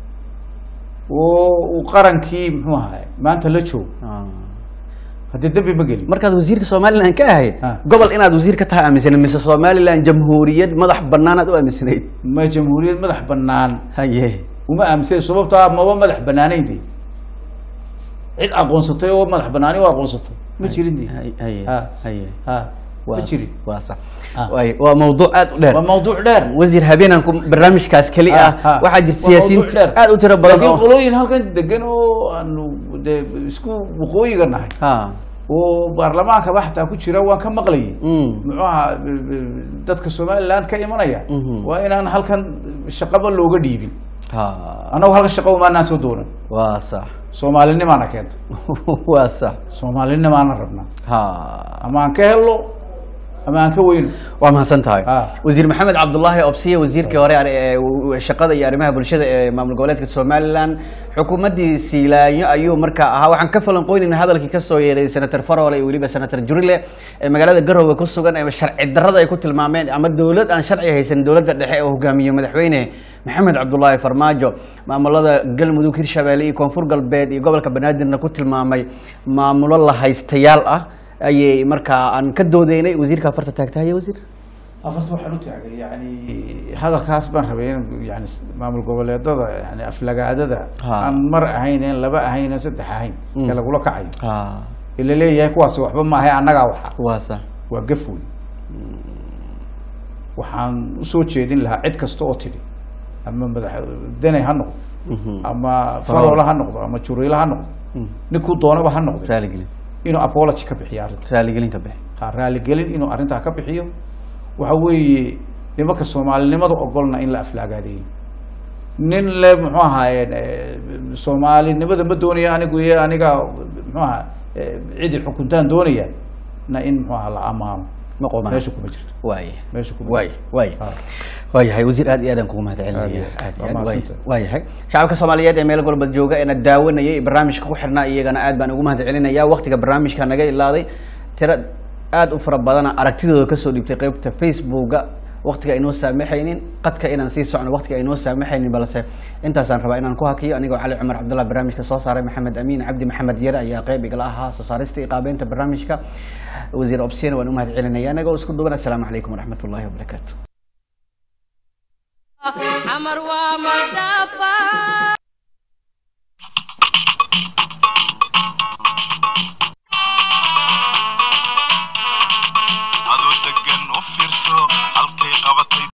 oo uu qarankii muxuu ahaay maanta la joogo ha haddii dembi ma gelin markaad wasiirka somaliland ka ahayd Ha. gobol inaad wasiir ka tahay aaminsaneed mise somaliland jamhuuriyad madax banaanaad u aaminsanayd ma jamhuuriyad madax banaan haye uma aaminsan sababtoo ah maba madax banaanayn de cid aqoonsatay oo madax banaani u aqoonsatay ma jirin de Hay- haye Ha. haye ha ma waa jirin waa sax Ah. waay waa mawduuc aad u dheer waa mawduuc dheer wasiir habeenan ku barnaamijkaas keli Ha, ah ha. waxaa jirta Waa siyaasiyiin mawduuc dheer. aad u tiro badan laakiin oo qolooyin halkan degan oo aanu de isku waqooyiga nahay ha oo baarlamaankaba xataa ku jira waan ka maqlayay Mm. muxuu ahaa b- b- dadka somaliland ka imanaya Mhm. waa inaan halkan shaqaba looga dhiibin ha annagu halkan shaqo umaanaan soo doonan waa sax soomaalinimaana keenta waa sax soomaalinimaana rabnaa ha ama aan ka helno ama aan ka weyno waa mahadsan tahay Ah. wasiir maxamed cabdulaahi obsiye wasiirkii hore ee w- shaqada iyo arrimaha bulshada ee maamul goboleedka somaliland xukuumaddii siilaanyo ayuu markaa ahaa waxaan ka falanqoynayna hadalkii kasoo yeeray senator farole iyo weliba senator jurile ee magaalada garowe ku sugan ee sharci darrada ay ku tilmaameen ama dowlad aan sharci haysan dowladda dhexe oo hogaamiyo madaxweyne maxamed cabdulaahi farmaajo maamulada galmudug hirshabeelle iyo koonfur galbeed iyo gobolka banaadirna ku tilmaamay maamulo la haystayaal ah ayay markaa aan ka doodeynay wasiirka afarta taagtahaye wasiir afarta waxaan u taagay yani hadalkaas baan rabay in yani maamul goboleedada yani aflagaadada Ha. aan mar ahayn een laba ahayn een saddex ahayn Mm. ee lagula kacayo ha ee la leeyahay kuwaas waxba maahay annagaa waxa waa sax waa gaf wey waxaan usoo jeedin lahaa cid kasta oo tidhi ama madax deney ha noqdo ama farola ha noqdo ama juriila ha noqdo ninkuu doonaba ha noqdo raaligelin inuu apology ka bixiyo arrinta raaligelin ka bixi ha raaligelin inuu arrintaa ka bixiyo waxa weeye nimanka soomaalinimada ogolna in la aflaagaadeeyo nin le muxuu ahaaye soomaalinimada ma doonaya anigu iyo aniga muxuu aha cidi xukuntaan doonaya na in muxuu aha la amaano ma qoomaan meesha kuma jirto waaya meesha kuma waay jirto. waay Ha. waayahay wasiir aad iyo aad aan kugu mahad Aad iyo celinaya aad. aad iyo Waa aad waay- mahadsantahay. waayahay shacabka soomaaliyeed ee meel golba jooga eena daawanayay ee barnaamijka ku xirnaa iyagana aad baan ugu mahad celinaya waqtiga barnaamijka naga ilaaday tiro aad u fara badana aragtidooda kasoo dhiibtay qeybta facebooka waqtiga aynoo saamaxaynin qadka inaan sii socno waqtiga aynoo saamaxaynin balse intaasaan rabaa inaan ku hakiyo anigoo cali cumar cabdullah barnaamijka soo saaray maxamed amiin cabdi maxamed yare ayaa qeyb igala ahaa soo saarista iyo qaabeynta barnaamijka wasiir obsiyana waan u mahad celinaya anagoo isku duban assalaamu calaykum waraxmat ullahi wabarakaatu xamar waa madhaafaa